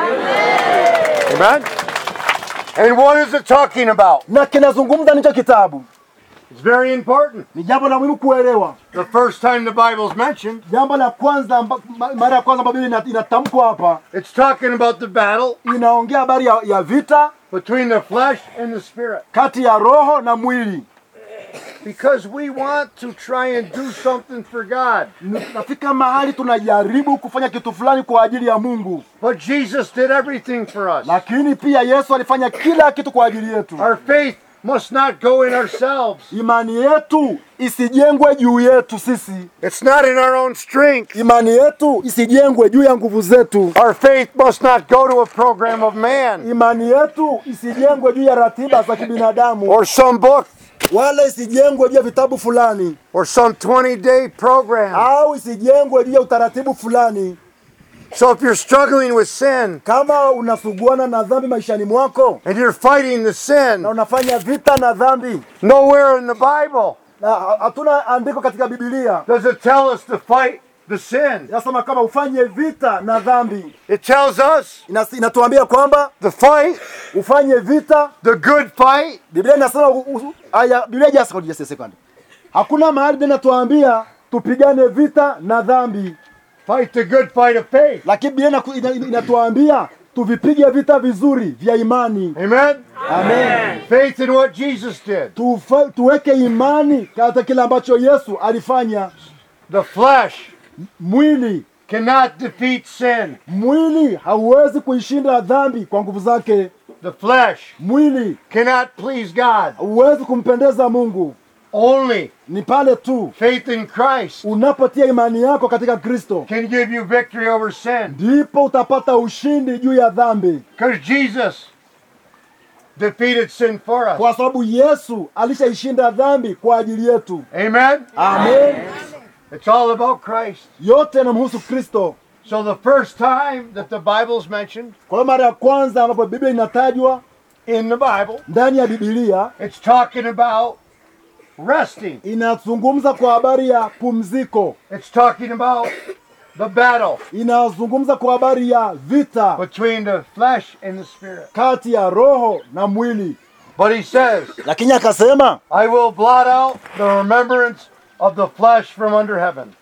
Amen? And what is it talking about? Na kinazungumza nicho kitabu. It's very important. Ni jambo la muhimu kuelewa. The first time the Bible is mentioned, Jambo la kwanza amba- ma- mara ya kwanza ambayo Biblia ina- inatamkwa hapa it's talking about the battle inaongea habari ya, ya vita between the flesh and the spirit. kati ya roho na mwili. Because we want to try and do something for God. Nafika mahali tunajaribu kufanya kitu fulani kwa ajili ya Mungu, But Jesus did everything for us. lakini pia Yesu alifanya kila kitu kwa ajili yetu. Our faith must not go in ourselves. Imani yetu isijengwe juu yetu sisi, It's not in our own strength. imani yetu isijengwe juu ya nguvu zetu, Our faith must not go to a program of man imani yetu isijengwe juu ya ratiba za kibinadamu, or some book wala isijengwe juu ya vitabu fulani, or some 20 day program. au isijengwe juu ya utaratibu fulani. So if you're struggling with sin Kama unasuguana na dhambi maishani mwako and you're fighting the na sin, unafanya vita na dhambi, nowhere in the Bible na ha- hatuna andiko katika Biblia does it tell us to fight the sin. inasema kama ufanye vita na dhambi. It tells us Inas- Inatuambia kwamba to fight ufanye vita. the good fight Biblia inasema u- u- aya, Biblia just hold just a second. Hakuna mahali Biblia inatuambia tupigane vita na dhambi, fight the good fight of faith. lakini Biblia inaku- ina- ina- inatuambia tuvipige vita vizuri vya imani. Amen. Amen. Faith in what Jesus did. Tufa, tuweke imani katika kile ambacho Yesu alifanya. The flesh Mwili cannot defeat sin. mwili hauwezi kuishinda dhambi kwa nguvu zake. The flesh Mwili cannot please God. hauwezi kumpendeza Mungu. Only Ni pale tu faith in Christ unapotia imani yako katika Kristo can give you victory over sin. ndipo utapata ushindi juu ya dhambi, Because Jesus defeated sin for us. kwa sababu Yesu alishaishinda dhambi kwa ajili yetu. Amen. Amen. It's all about Christ. Yote yanamhusu Kristo. So the first time that the Bible is mentioned Kwa hiyo mara ya kwanza ambapo Biblia inatajwa in the Bible, ndani ya Biblia it's talking about resting. inazungumza kwa habari ya pumziko, It's talking about the battle inazungumza kwa habari ya vita between the flesh and the spirit. kati ya roho na mwili. But he says, Lakini akasema I will blot out the remembrance of the flesh from under heaven.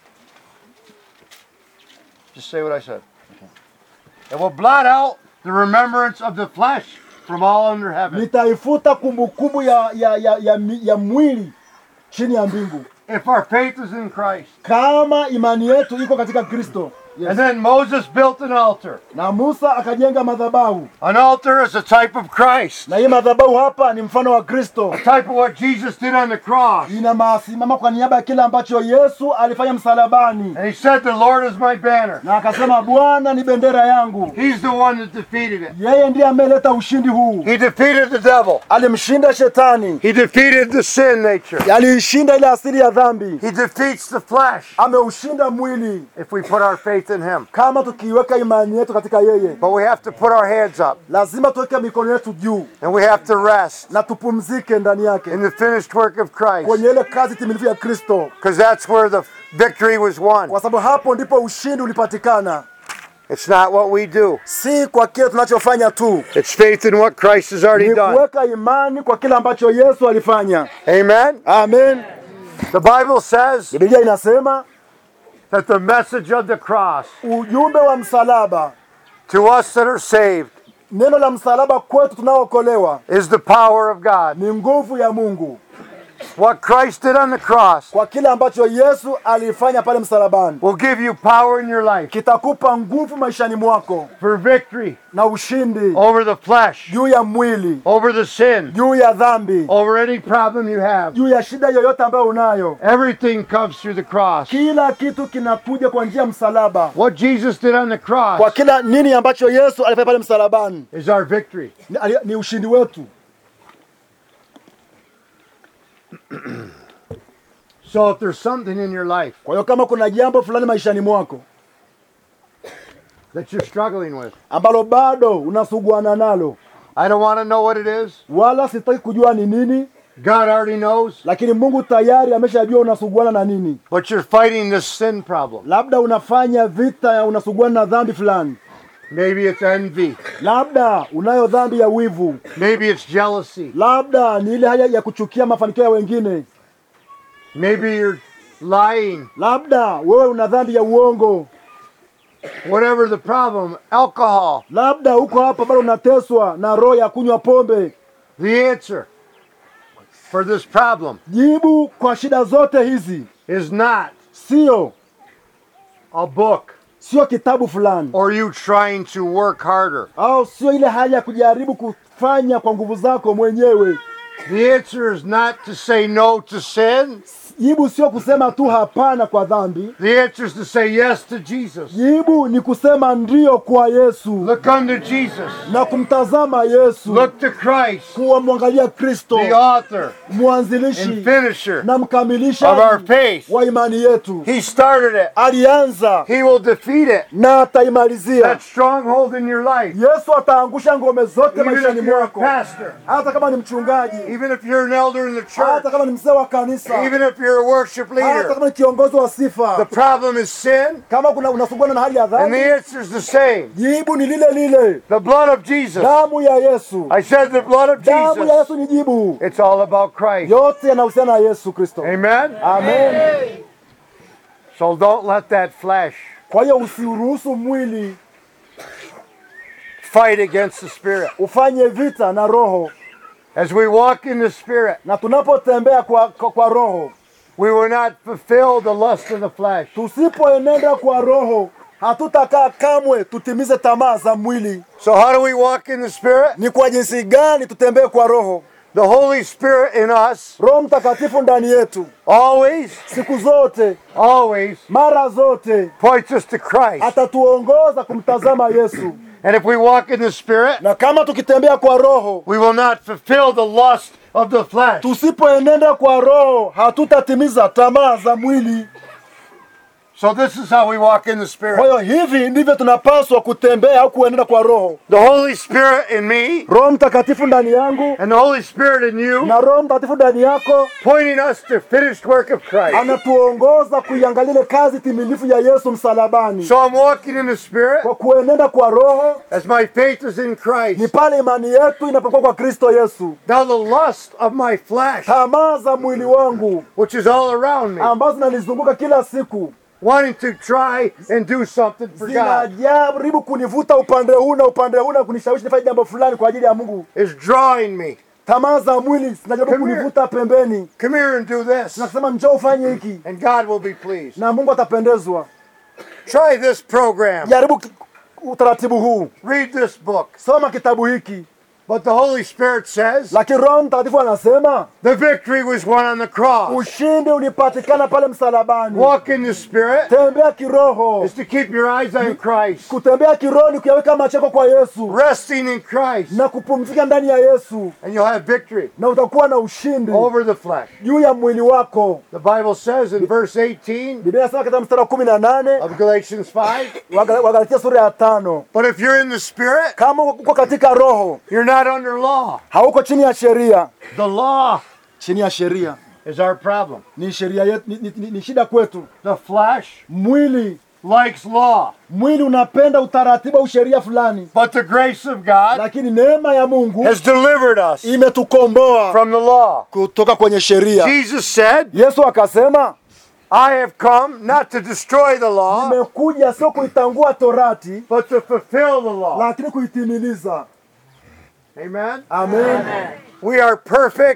Just say what I said. It will blot out the remembrance of the flesh from all under heaven. nitaifuta kumbukumbu ya, ya, ya, ya, mi- ya mwili chini ya mbingu, If our faith is in Christ. kama imani yetu iko katika Kristo. And then Moses built an altar. Na Musa akajenga madhabahu, An altar is a type of Christ, na hii madhabahu hapa ni mfano wa Kristo, a type of what Jesus did on the cross. ina masimama kwa niaba ya kile ambacho Yesu alifanya msalabani, And he said, The Lord is my banner. na akasema Bwana ni bendera yangu. He's the one that defeated it. Yeye ndiye ameleta ushindi huu, He defeated the devil. alimshinda shetani, He defeated the sin nature. aliishinda ile asili ya dhambi, He defeats the flesh ameushinda mwili, if we put our faith in him. kama tukiweka imani yetu katika yeye. But we have to put our hands up Lazima tuweke mikono yetu juu and we have to rest na tupumzike ndani yake in the finished work of Christ kwenye ile kazi timilifu ya Kristo, because that's where the victory was won. kwa sababu hapo ndipo ushindi ulipatikana, It's not what we do, si kwa kile tunachofanya tu, it's faith in what Christ has already ni done. kuweka imani kwa kile ambacho Yesu alifanya. Amen. Amen. The Bible says Biblia inasema that the message of the cross ujumbe wa msalaba, to us that are saved neno la msalaba kwetu tunaookolewa is the power of God. ni nguvu ya Mungu. What Christ did on the cross kwa kile ambacho Yesu alifanya pale msalabani, will give you power in your life kitakupa nguvu maishani mwako for victory na ushindi over the flesh, juu ya mwili, over the sin, juu ya dhambi, over any problem you have. juu ya shida yoyote ambayo unayo. Everything comes through the cross. Kila kitu kinakuja kwa njia ya msalaba. What Jesus did on the Kwa cross kila nini ambacho Yesu alifanya pale msalabani is our victory. ni, ali- ni ushindi wetu. So if there's something in your life Kwa hiyo kama kuna jambo fulani maishani mwako that you're struggling with, ambalo bado unasuguana nalo, I don't want to know what it is. wala sitaki kujua ni nini, God already knows. lakini Mungu tayari ameshajua unasuguana na nini. But you're fighting this sin problem. Labda unafanya vita ya unasuguana na dhambi fulani, Maybe it's envy. labda unayo dhambi ya wivu, Maybe it's jealousy. labda ni ile haya ya kuchukia mafanikio ya wengine, Maybe you're lying. labda wewe una dhambi ya uongo, Whatever the problem, alcohol. labda uko hapa bado unateswa na roho ya kunywa pombe. The answer for this problem Jibu kwa shida zote hizi is not sio a book sio kitabu fulani or you trying to work harder. au sio ile hali ya kujaribu kufanya kwa nguvu zako mwenyewe. The answer is not to say no to sin. Jibu sio kusema tu hapana kwa dhambi. The answer is to say yes to Jesus. Jibu ni kusema ndio kwa Yesu Look unto Jesus. na kumtazama Yesu, Look to Christ, kuwamwangalia Kristo, the author and mwanzilishi finisher na of our mkamilisha faith. wa imani yetu. He started it. Alianza He will defeat it. na ataimalizia. That stronghold in your life. Yesu ataangusha ngome zote Even maishani if you're a mwako, pastor, hata kama ni mchungaji, even if you're an elder in the church, hata kama ni mzee wa kanisa, even if you're a worship hata leader, kama ni kiongozi wa the sifa. problem is sin, Kama kuna unasuguana na hali ya and dhambi, the answer is the same. jibu ni lile lile, The blood of Jesus. damu ya Yesu. I said the blood of Damu ya Jesus. Yesu ni jibu. It's all about Christ. Yote yanahusiana na Yesu Kristo. Amen? Amen. So don't let that flesh Kwa hiyo usiruhusu mwili fight against the Spirit. ufanye vita na roho, As we walk in the Spirit, na tunapotembea kwa, kwa, kwa roho, we will not fulfill the lust of the flesh. tusipoenenda kwa roho, hatutakaa kamwe tutimize tamaa za mwili. So how do we walk in the Spirit? Ni kwa jinsi gani tutembee kwa roho? The Holy Spirit in us Roho Mtakatifu ndani yetu always, siku zote, always mara zote points us to Christ. atatuongoza kumtazama Yesu, And if we walk in the Spirit, na kama tukitembea kwa roho, we will not fulfill the lust of the flesh. tusipoenenda kwa roho, hatutatimiza tamaa za mwili. So this is how we walk in the Kwa Spirit. hiyo hivi ndivyo tunapaswa kutembea au kuenenda kwa roho. The Holy Spirit in me Roho Mtakatifu ndani yangu and the Holy Spirit in you, na Roho Mtakatifu ndani yako pointing us to finished work of Christ. anatuongoza kuiangalia ile kazi timilifu ya Yesu msalabani. So I'm walking in the Spirit Kwa kuenenda kwa roho as my faith is in ni Christ. pale imani yetu inapokuwa kwa Kristo Yesu. Now the lust of my flesh, Tamaa za mwili wangu which is all around me, ambazo zinanizunguka kila siku wanting to try and do something for God, zinajaribu kunivuta upande huu na upande huu na kunishawishi nifanye jambo fulani kwa ajili ya Mungu. is drawing me. Tamaa za mwili zinajaribu Come here. kunivuta pembeni, Come here and do this, zinasema njoo ufanye hiki and God will be pleased. na Mungu atapendezwa. Try this program. Jaribu ki- utaratibu huu, Read this book. soma kitabu hiki, But the Holy Spirit says lakini Roho Mtakatifu anasema the victory was won on the cross. ushindi ulipatikana pale msalabani. Walk in the Spirit Tembea kiroho. is to keep your eyes on Christ, Kutembea kiroho ni kuyaweka macho yako kwa Yesu resting in Christ, na kupumzika ndani ya Yesu, and you'll have victory na utakuwa na ushindi over the flesh. juu ya mwili wako. The Bible says in verse 18 Biblia inasema katika mstari wa kumi na nane of Galatians 5 wa Gal- wa Galatia sura ya tano But if you're in the Spirit, kama uko katika roho, you're not under law. hauko chini ya sheria. The law Chini ya sheria is our problem. ni sheria yetu, ni, ni, ni, ni shida kwetu. The flesh Mwili likes law, mwili unapenda utaratibu au sheria fulani, but the grace of God lakini neema ya Mungu has delivered us imetukomboa from the law. kutoka kwenye sheria. Jesus said, Yesu akasema, I have come not to destroy the law, nimekuja sio kuitangua torati, but to fulfill the law. lakini kuitimiliza. Amen. Amen. We are perfect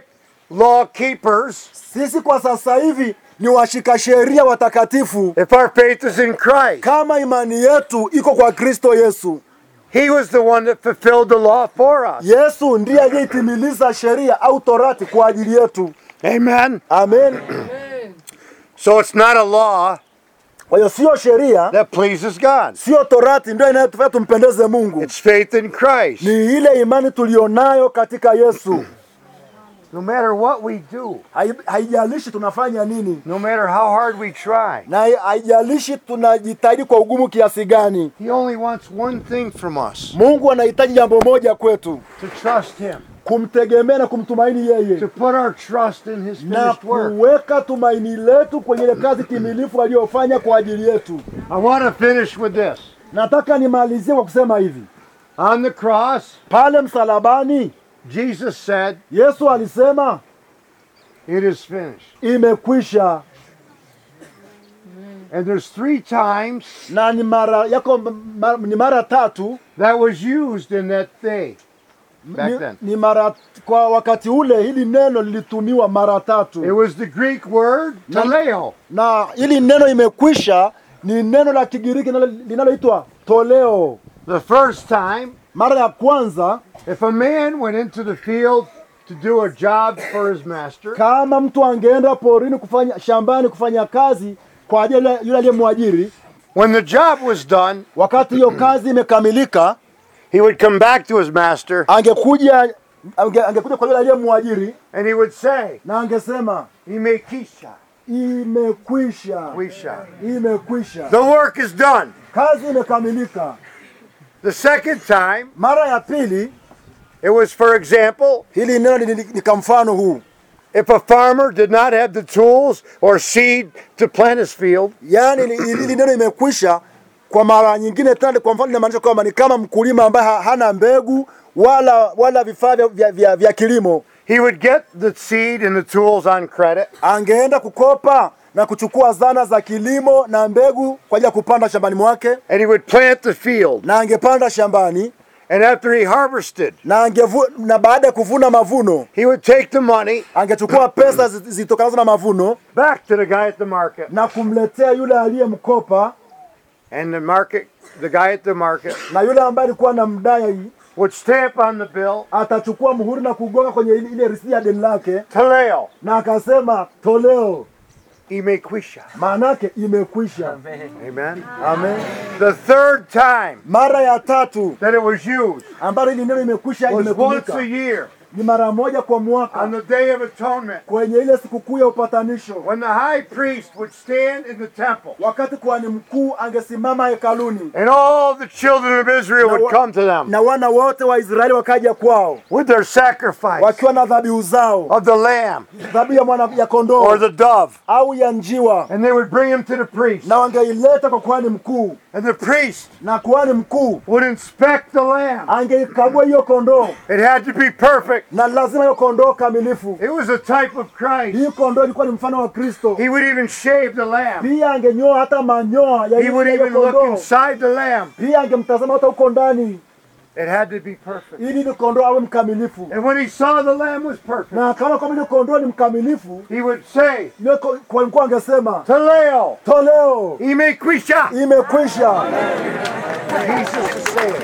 law keepers Sisi kwa sasa hivi ni washika sheria watakatifu, if our faith is in Christ. kama imani yetu iko kwa Kristo Yesu. He was the one that fulfilled the law for us. Yesu ndiye aliyeitimiliza sheria au torati kwa ajili yetu. Amen. Amen. So it's not a law Kwa hiyo sio sheria, that pleases God. sio torati ndio inayotufanya tumpendeze Mungu, It's faith in Christ. ni ile imani tulionayo katika Yesu. No matter what we do, Hai- Haijalishi tunafanya nini no matter how hard we try, na hai- haijalishi tunajitahidi kwa ugumu kiasi gani, He only wants one thing from us Mungu anahitaji jambo moja kwetu, to trust Him, kumtegemea na kumtumaini yeye to put our trust in His na finished work. kuweka tumaini letu kwenye ile kazi timilifu aliyofanya kwa ajili yetu. I want to finish with this. Nataka nimalizie kwa kusema hivi, On the cross, pale msalabani Jesus said, Yesu alisema It is finished. imekwisha, And there's three times na ni mara yako ma, ni mara tatu that was used in that day. Back ni, then. ni mara kwa wakati ule hili neno lilitumiwa mara It tatu, was the Greek word teleo. na hili neno imekwisha ni neno la Kigiriki linalo- linaloitwa toleo. The first time, Mara ya kwanza, if a man went into the field to do a job for his master, kama mtu angeenda porini kufanya shambani kufanya kazi kwa ajili ya yule aliyemwajiri, when the job was done, wakati hiyo kazi imekamilika, he would come back to his master angekuja ange, angekuja kwa yule aliyemwajiri and he would say, na angesema Imekisha, imekwisha, wisha. imekwisha, The work is done. kazi imekamilika. The second time, Mara ya pili, it was, for example, hili neno ni, ni, ni kwa mfano huu, if a farmer did not have the tools or seed to plant his field, yaani ni- hili neno imekwisha. Kwa mara nyingine tena, kwa mfano inamaanisha kwamba ni kama mkulima ambaye ha- hana mbegu wala wala vifaa vya, vya, vya, vya kilimo, he would get the seed and the tools on credit. angeenda kukopa na kuchukua zana za kilimo na mbegu kwa ajili ya kupanda shambani mwake, and he would plant the field. na angepanda shambani And after he harvested, na angevu, na baada ya kuvuna mavuno he would take the money angechukua pesa zi- zitokanazo na mavuno back to the guy at the market. na kumletea yule aliyemkopa, And the market, the guy at the market na yule ambaye alikuwa na mdai would stamp on the bill, atachukua muhuri na kugonga kwenye ile, ile risiti ya deni lake, Taleo, na akasema toleo, imekwisha. maanake imekwisha. Amen. Amen. The third time Mara ya tatu that it was used ambalo hili neno imekwisha was once limetumika a year ni mara moja kwa on mwaka the Day of Atonement kwenye ile sikukuu ya upatanisho, when the high priest would stand in the temple wakati kuhani mkuu angesimama hekaluni and all the children of Israel would come to them na wana wote wa Israeli wakaja kwao with their sacrifice wakiwa na dhabihu zao, of the lamb dhabihu ya mwana ya or kondoo the dove, au ya njiwa, and they would bring him to the priest. na wangeileta kwa kuhani mkuu, And the priest na kuhani mkuu would inspect the lamb. angeikagua hiyo kondoo, It had to be perfect. na lazima hiyo kondoo kamilifu. It was a type of Christ. Hii kondoo ilikuwa ni mfano wa Kristo. He would even shave the lamb. Pia angenyoa hata manyoa ya He hiyo would hiyo even look kondoo. inside the lamb. Pia angemtazama hata huko ndani, It had to be perfect. ili ile kondoo awe mkamilifu. And when he saw the lamb was perfect, Na akaona kwamba ile kondoo ni mkamilifu, he would say, ile ko- kwa mkuu angesema Taleo, toleo imekwisha. imekwisha. Jesus is saying.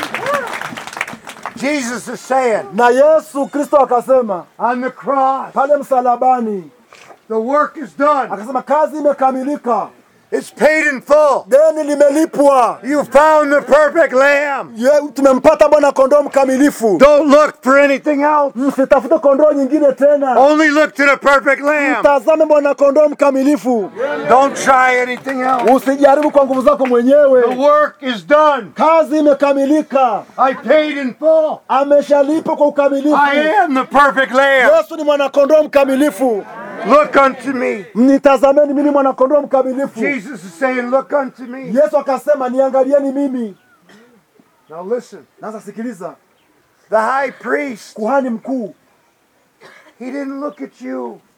Jesus is saying, Na Yesu Kristo akasema on the cross, pale msalabani, the work is done. akasema kazi imekamilika, It's paid in full. deni limelipwa. You found the perfect lamb. Ye, tumempata Bwana kondoo mkamilifu. Don't look for anything else. Msitafute kondoo nyingine tena, Only look to the perfect lamb. tazame Bwana kondoo mkamilifu. Don't try anything else. Usijaribu kwa nguvu zako The mwenyewe, work is done. kazi imekamilika, I paid in full. ameshalipa kwa ukamilifu. I am the perfect lamb. Yesu ni mwanakondoo mkamilifu, Look unto me. mnitazameni mimi ni mwanakondoo mkamilifu. Jesus is saying, Look unto me. Yesu akasema niangalieni mimi. Now listen. Sasa sikiliza, The high priest, kuhani mkuu he didn't look at you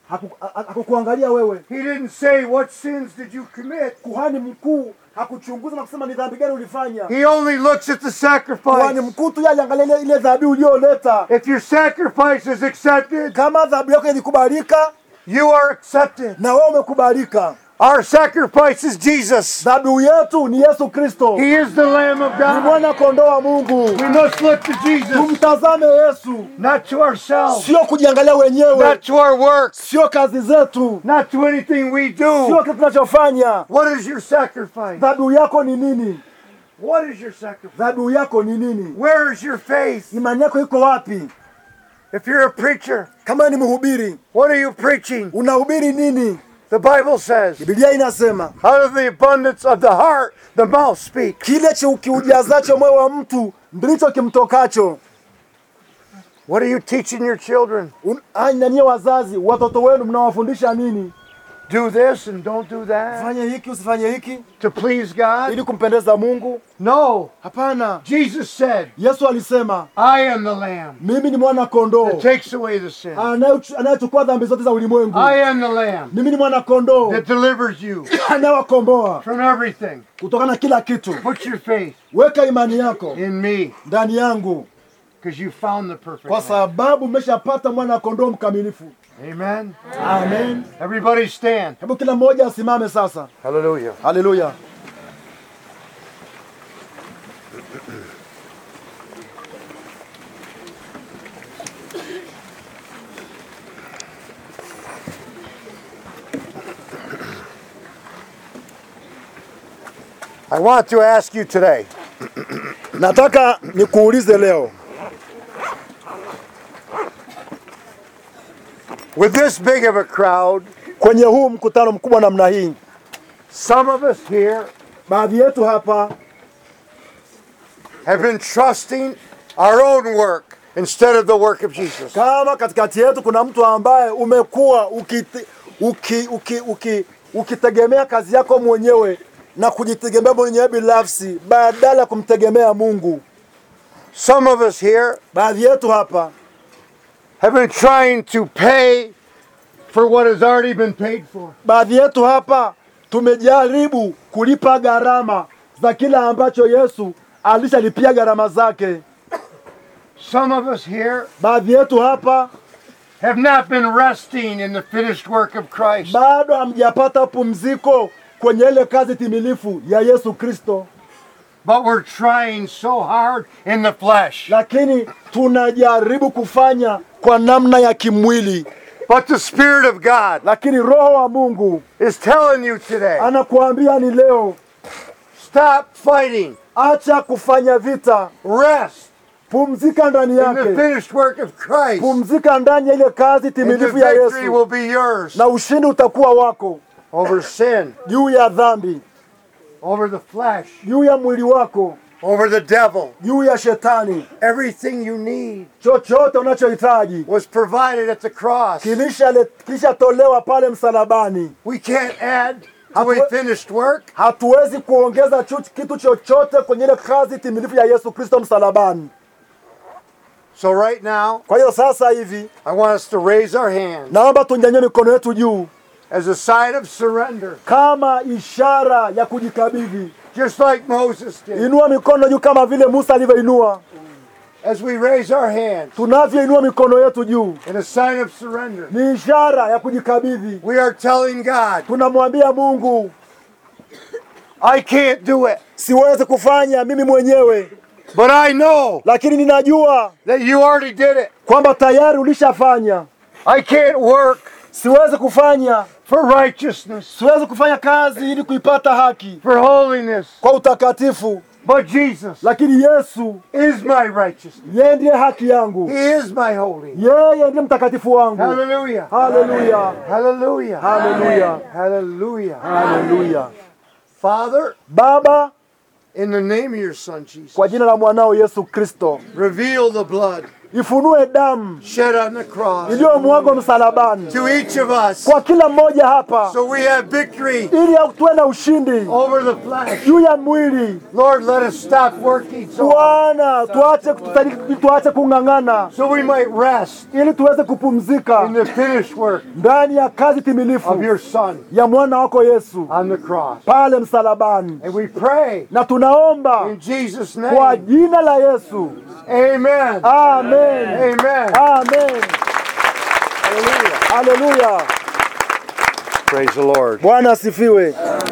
haku- ha- hakukuangalia wewe. He didn't say, What sins did you commit? Kuhani mkuu hakuchunguza na kusema ni dhambi gani ulifanya. He only looks at the Kuhani sacrifice. mkuu tu yeye aliangalia ile, ile dhabihu uliyoleta. If your sacrifice is accepted, Kama dhabihu yako ilikubalika you are accepted. na wewe umekubalika, Our sacrifice is Jesus. dhabihu yetu ni Yesu Kristo, He is the Lamb of ni God. mwana kondoo wa Mungu. We must look to Jesus, Tumtazame Yesu, not to ourselves, sio kujiangalia wenyewe, not to our works, sio kazi zetu, not to anything we sio do. kitu tunachofanya. What is your sacrifice? Dhabihu yako ni nini? What is your sacrifice? Dhabihu yako ni nini? Where is your faith? Imani yako iko wapi? If you're a preacher, Kama ni mhubiri, what are you preaching? unahubiri nini? The Bible says, Biblia inasema out of the abundance of the heart, the mouth speaks. kile chi- kiujazacho moyo wa mtu ndicho kimtokacho. What are you teaching your children? Un- ai, na nyie wazazi, watoto wenu mnawafundisha nini? Do this and don't do that Fanye hiki usifanye hiki to please God? ili kumpendeza Mungu? No. Hapana. Jesus said, Yesu alisema I am the Lamb mimi ni mwana kondoo that takes away the sin. anayechu- anayechukua dhambi zote za ulimwengu. I am the Lamb Mimi ni mwana kondoo that delivers you anayewakomboa from everything. kutokana na kila kitu. Put your faith Weka imani yako in me ndani yangu, because you found the perfect kwa Lamb. sababu mmeshapata mwana kondoo mkamilifu. Amen. Amen. Everybody stand. Hebu kila mmoja asimame sasa. Hallelujah. Haleluya. I want to ask you today Nataka nikuulize leo, with this big of a crowd, kwenye huu mkutano mkubwa namna hii, some of us here baadhi yetu hapa have been trusting our own work instead of the work of Jesus. kama katikati yetu kuna mtu ambaye umekuwa ukite, uki, uki, uki, ukitegemea kazi yako mwenyewe na kujitegemea mwenyewe binafsi badala ya kumtegemea Mungu. Some of us here Baadhi yetu hapa have been trying to pay for what has already been paid for. baadhi yetu hapa tumejaribu kulipa gharama za kila ambacho Yesu alishalipia gharama zake. Some of us here Baadhi yetu hapa have not been resting in the finished work of Christ. bado hamjapata pumziko kwenye ile kazi timilifu ya Yesu Kristo, But we're trying so hard in the flesh. lakini tunajaribu kufanya kwa namna ya kimwili, But the Spirit of God lakini Roho wa Mungu is telling you today anakuambia ni leo, stop fighting, acha kufanya vita, rest pumzika ndani in the yake, finished work of Christ, pumzika ndani ya ile kazi and the timilifu ya victory Yesu, will be yours na ushindi utakuwa wako over sin, juu ya dhambi, over the flesh, juu ya mwili wako, over the devil. juu ya shetani. Everything you need Chochote unachohitaji was provided at the cross. kilishale- kilishatolewa pale msalabani. We can't add to a Hatu- finished work. Hatuwezi kuongeza chu- kitu chochote kwenye ile kazi timilifu ya Yesu Kristo msalabani. So right now, Kwa hiyo sasa hivi I want us to raise our hands naomba tunyanyue mikono yetu juu as a sign of surrender, kama ishara ya kujikabidhi. just like Moses did. Inua mikono juu kama vile Musa alivyoinua. As we raise our hands Tunavyoinua mikono yetu juu in a sign of surrender, ni ishara ya kujikabidhi. we are telling God, Tunamwambia Mungu, I can't do it, siwezi kufanya mimi mwenyewe, but I know lakini ninajua that you already did it. kwamba tayari ulishafanya. I can't work Siwezi kufanya, for righteousness, siwezi kufanya kazi ili kuipata haki for holiness, kwa utakatifu, but Jesus lakini Yesu is my righteousness. yeye ndiye haki yangu, He is my holiness. yeye ndiye mtakatifu wangu. Hallelujah. Haleluya, Hallelujah. haleluya, Hallelujah. haleluya. Father, Baba, in the name of your Son Jesus, kwa jina la mwanao Yesu Kristo, reveal the blood ifunue damu shed on the cross iliyomwagwa msalabani to each of us kwa kila mmoja hapa, so we have victory ili tuwe na ushindi over the flesh. juu ya mwili. Lord, let us stop working so hard Bwana, tuache kutali- tuache kung'ang'ana, so we might rest ili tuweze kupumzika in the finished work ndani ya kazi of timilifu your Son ya mwana wako Yesu on the cross. pale msalabani, And we pray na tunaomba in Jesus' kwa name. jina la Yesu, Amen. amen, Amen. amen. Haleluya, Praise the Lord. Bwana asifiwe.